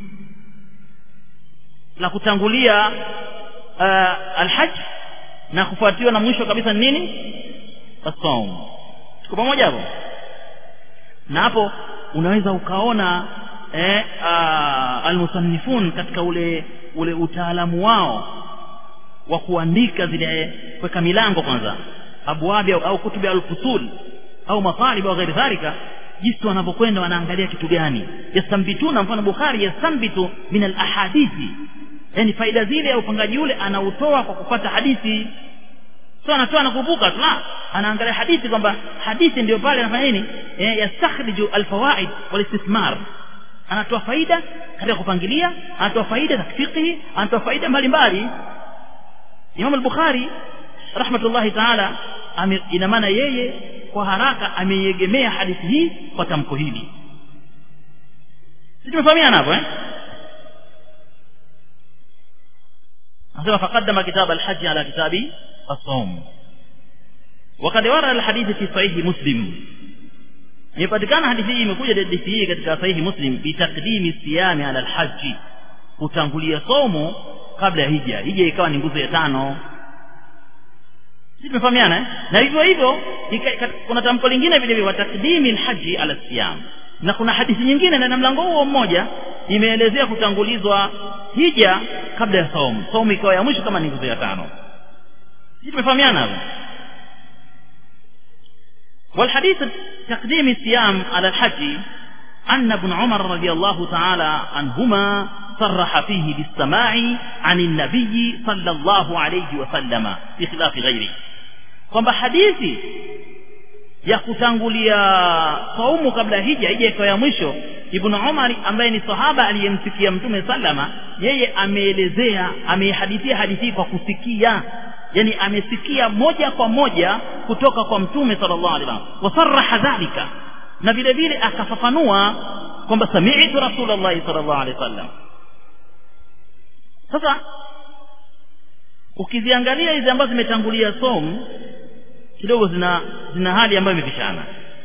la kutangulia uh, al-hajj na kufuatiwa na mwisho kabisa ni nini as-sawm tuko pamoja hapo na hapo unaweza ukaona eh, uh, al-musannifun katika ule ule utaalamu wao wa kuandika zile kuweka milango kwanza abwabi au, au kutubi al-fusul au matalib au ghairi dhalika jinsi wanavyokwenda wanaangalia kitu gani yastambituna mfano Bukhari yastanbitu min al-ahadithi yani faida zile ya upangaji ule anautoa kwa kupata hadithi sio anatoa na kuvuka tu la anaangalia hadithi kwamba hadithi ndio pale anafanya nini eh, yastakhriju al-fawaid wal istismar anatoa faida katika kupangilia anatoa faida za fiqhi anatoa faida mbalimbali Imam al-Bukhari rahmatullahi ta'ala ina maana yeye kwa haraka ameiegemea hadithi hii kwa tamko hili sisi tumefahamiana hapo eh anasema faqaddama kitab alhajj ala kitabi as-sawm وقد ورد الحديث في صحيح مسلم imepatikana hadithi hii imekuja hadithi hii katika sahihi muslim bitakdimi siyami ala alhaji kutangulia somo kabla ya hija hija ikawa ni nguzo ya tano sisi tumefahamiana eh? na hivyo hivyo kuna tamko lingine vile vile watakdimi alhaji ala siyam na kuna hadithi nyingine na mlango huo mmoja imeelezea kutangulizwa hija kabla ya somo somo ikawa ya mwisho kama ni nguzo ya tano sisi tumefahamiana hapo والحديث تقديم الصيام على الحج أن ابن عمر رضي الله تعالى عنهما صرح فيه بالسماع عن النبي صلى الله عليه وسلم بخلاف غيره kwamba hadithi ya kutangulia saumu kabla hija hija ikawa ya mwisho ibn umar ambaye ni sahaba aliyemsikia mtume sallama yeye ameelezea ameihadithia hadithi kwa kusikia yani amesikia moja kwa moja kutoka kwa mtume sallallahu alaihi wasallam wasarraha dhalika na vile vile akafafanua kwamba sami'tu rasulullah sallallahu alaihi wasallam sasa ukiziangalia hizi ambazo zimetangulia som kidogo zina zina hali ambayo imepishana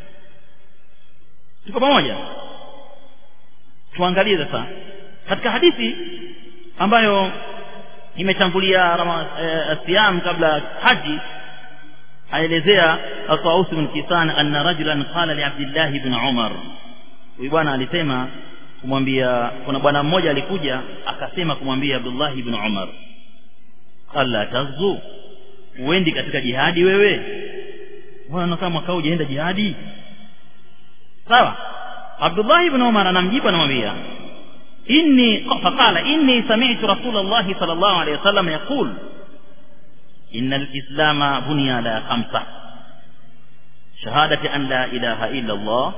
tuko pamoja tuangalie sasa katika hadithi ambayo imetangulia siyam kabla haji aelezea Taus bin Kisan anna rajulan qala li Abdullah ibn Umar huyu bwana alisema kumwambia kuna bwana mmoja alikuja akasema kumwambia Abdullah ibn Umar qala tazu uendi katika jihadi wewe bwana kama mwaka hujaenda jihadi sawa Abdullah ibn Umar anamjibu anamwambia إني فقال إني سمعت رسول الله صلى الله عليه وسلم يقول إن الإسلام بني على خمسة شهادة أن لا إله إلا الله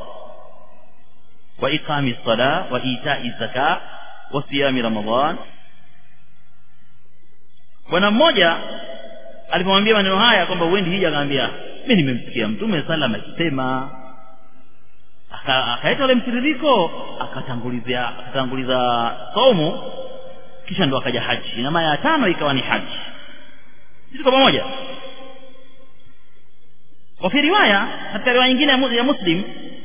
وإقام الصلاة وإيتاء الزكاة وصيام رمضان bwana mmoja alipomwambia maneno haya kwamba uendi hija akaambia mi nimemsikia mtume salam akisema akaleta ule mtiririko akatangulizia akatanguliza somo kisha ndo akaja haji na mara ya tano ikawa ni haji sisi kwa pamoja wa fi riwaya katika riwaya nyingine ya muslim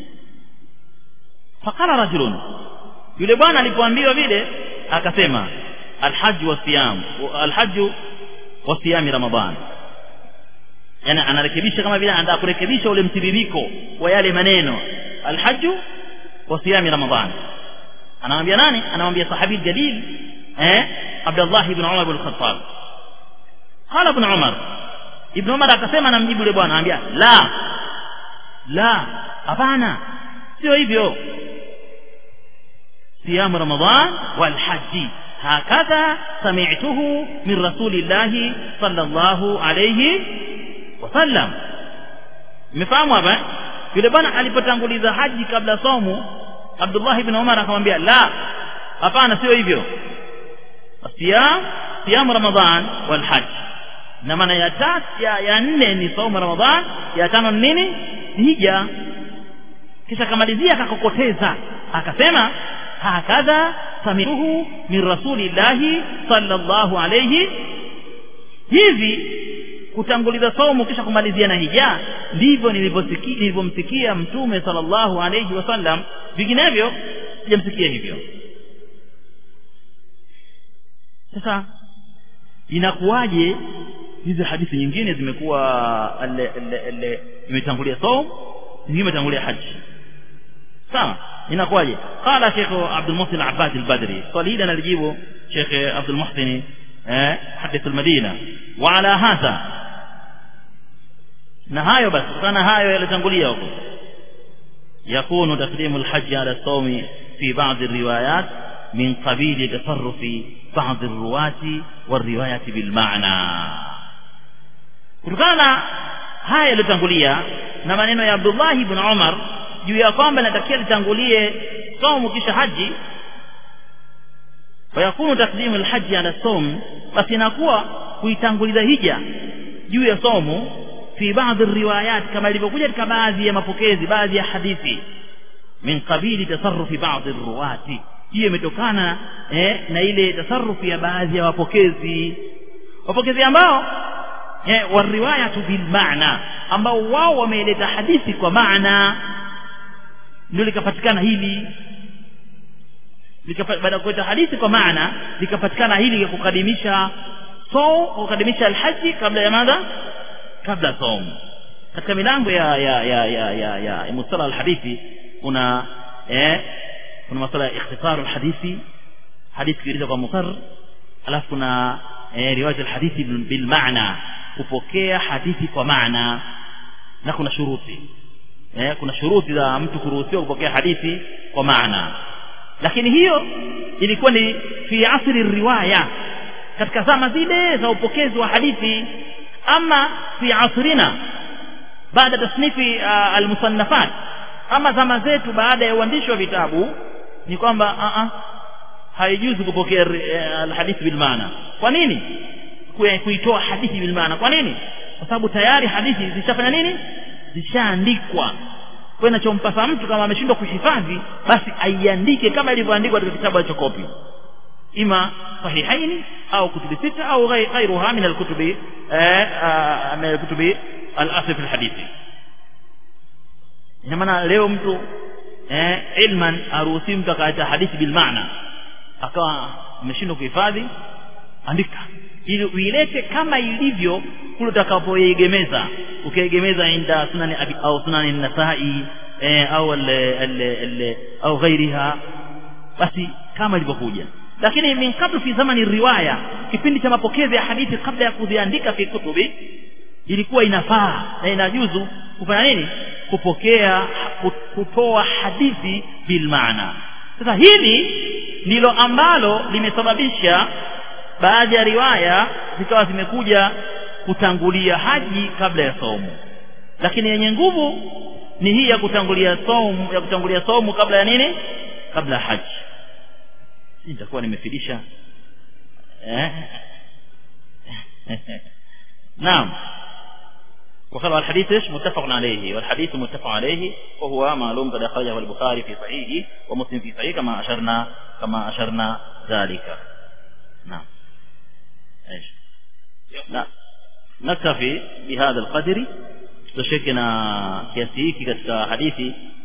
faqala rajulun yule bwana alipoambiwa vile akasema alhaju wa siyam alhaju wa siyami ramadan yani anarekebisha kama vile anataka kurekebisha ule mtiririko wa yale maneno alhaju wa siyami ramadan anamwambia nani anamwambia sahabi jalil eh Abdullah ibn Umar ibn Khattab qala ibn Umar ibn Umar akasema anamjibu yule bwana anambia la la hapana sio hivyo siyamu ramadan wal haji هكذا سمعته من رسول الله صلى الله عليه وسلم mmefahamu hapa yule bwana alipotanguliza haji kabla somo Abdullah ibn Umar akamwambia la hapana sio hivyo siyam siyam Ramadhan wal hajj na maana ya tatu ya, ya nne ni somo Ramadhan ya tano ni nini hija kisha akamalizia akakokoteza akasema hakadha samiruhu min rasulillahi sallallahu alayhi hivi kutanguliza somo kisha kumalizia na hija ndivyo nilivyosikia nilivyomsikia mtume sallallahu alayhi wasallam vinginevyo sijamsikia hivyo sasa inakuwaje hizi hadithi nyingine zimekuwa imetangulia somo nyingine imetangulia haji sawa inakuwaje qala Sheikh Abdul Muhsin Abbas al-Badri swali hili analijibu Sheikh Abdul Muhsin eh hadith al-Madina wa ala hadha na hayo basi kana hayo yalitangulia huko yakunu taqdimu al-hajj ala as-sawm fi ba'd ar-riwayat min qabil tasarruf ba'd ar-ruwati war-riwayat bil ma'na kutokana na haya yalitangulia na maneno ya Abdullah ibn Umar juu ya kwamba natakia litangulie saumu kisha haji fayakunu takdimu alhaji ala saum basi inakuwa kuitanguliza hija juu ya saumu fi baadhi riwayat kama ilivyokuja katika baadhi ya mapokezi baadhi ya hadithi min qabili tasarrufi baadhi ruwati hiyo imetokana eh, na ile tasarufi ya baadhi ya wapokezi wapokezi ambao eh, wariwayatu bil maana ambao wao wameleta hadithi kwa maana ndio likapatikana hili baada ya kuleta hadithi kwa maana likapatikana hili ya kukadimisha saum kukadimisha alhaji kabla ya madha kabla saum katika milango ya ya ya ya ya, ya, ya mustala alhadithi kuna eh, kuna masala ya ikhtisaru alhadithi hadithi kieleza kwa muqarr alafu kuna eh, riwayat alhadithi bil maana kupokea hadithi kwa maana na kuna shuruti eh, kuna shuruti za mtu kuruhusiwa kupokea hadithi kwa maana lakini hiyo ilikuwa ni fi asri riwaya katika zama zile za upokezi wa hadithi ama fi asrina baada tasnifi uh, almusannafat ama zama zetu baada ya uandishi wa vitabu ni kwamba uh, uh, haijuzi kupokea uh, alhadithi bil maana kwa nini kuitoa hadithi bil maana kwa nini kwa sababu tayari hadithi zishafanya nini zishaandikwa kwa inachompasa mtu kama ameshindwa kuhifadhi basi aiandike kama ilivyoandikwa katika kitabu cha kopi ima sahihaini au kutubi sita au ghairuha min alkutubi min alkutubi alasl fi alhadithi ina maana leo mtu eh, ilman aruhusi mtu akaacha hadithi bil maana akawa ameshindwa kuhifadhi andika ili uilete kama ilivyo kule utakapoiegemeza ukiegemeza inda sunani abi au sunani nasai eh, au al, al, al, au ghairiha basi kama ilivyokuja lakini min kabla fi zamani riwaya kipindi cha mapokezi ya hadithi kabla ya kuziandika fi kutubi ilikuwa inafaa na inajuzu kufanya nini kupokea kutoa hadithi bil maana sasa hili ndilo ambalo limesababisha baadhi ya riwaya zikawa zimekuja kutangulia haji kabla ya saumu lakini yenye nguvu ni hii ya kutangulia saumu ya kutangulia saumu kabla ya nini kabla ya haji nitakuwa nimefidisha eh naam وقال الحديث ايش متفق عليه والحديث متفق عليه وهو معلوم قد اخرجه البخاري في صحيحه ومسلم في صحيحه كما اشرنا كما اشرنا ذلك نعم ايش لا نكتفي بهذا القدر تشكنا kiasi hiki katika hadithi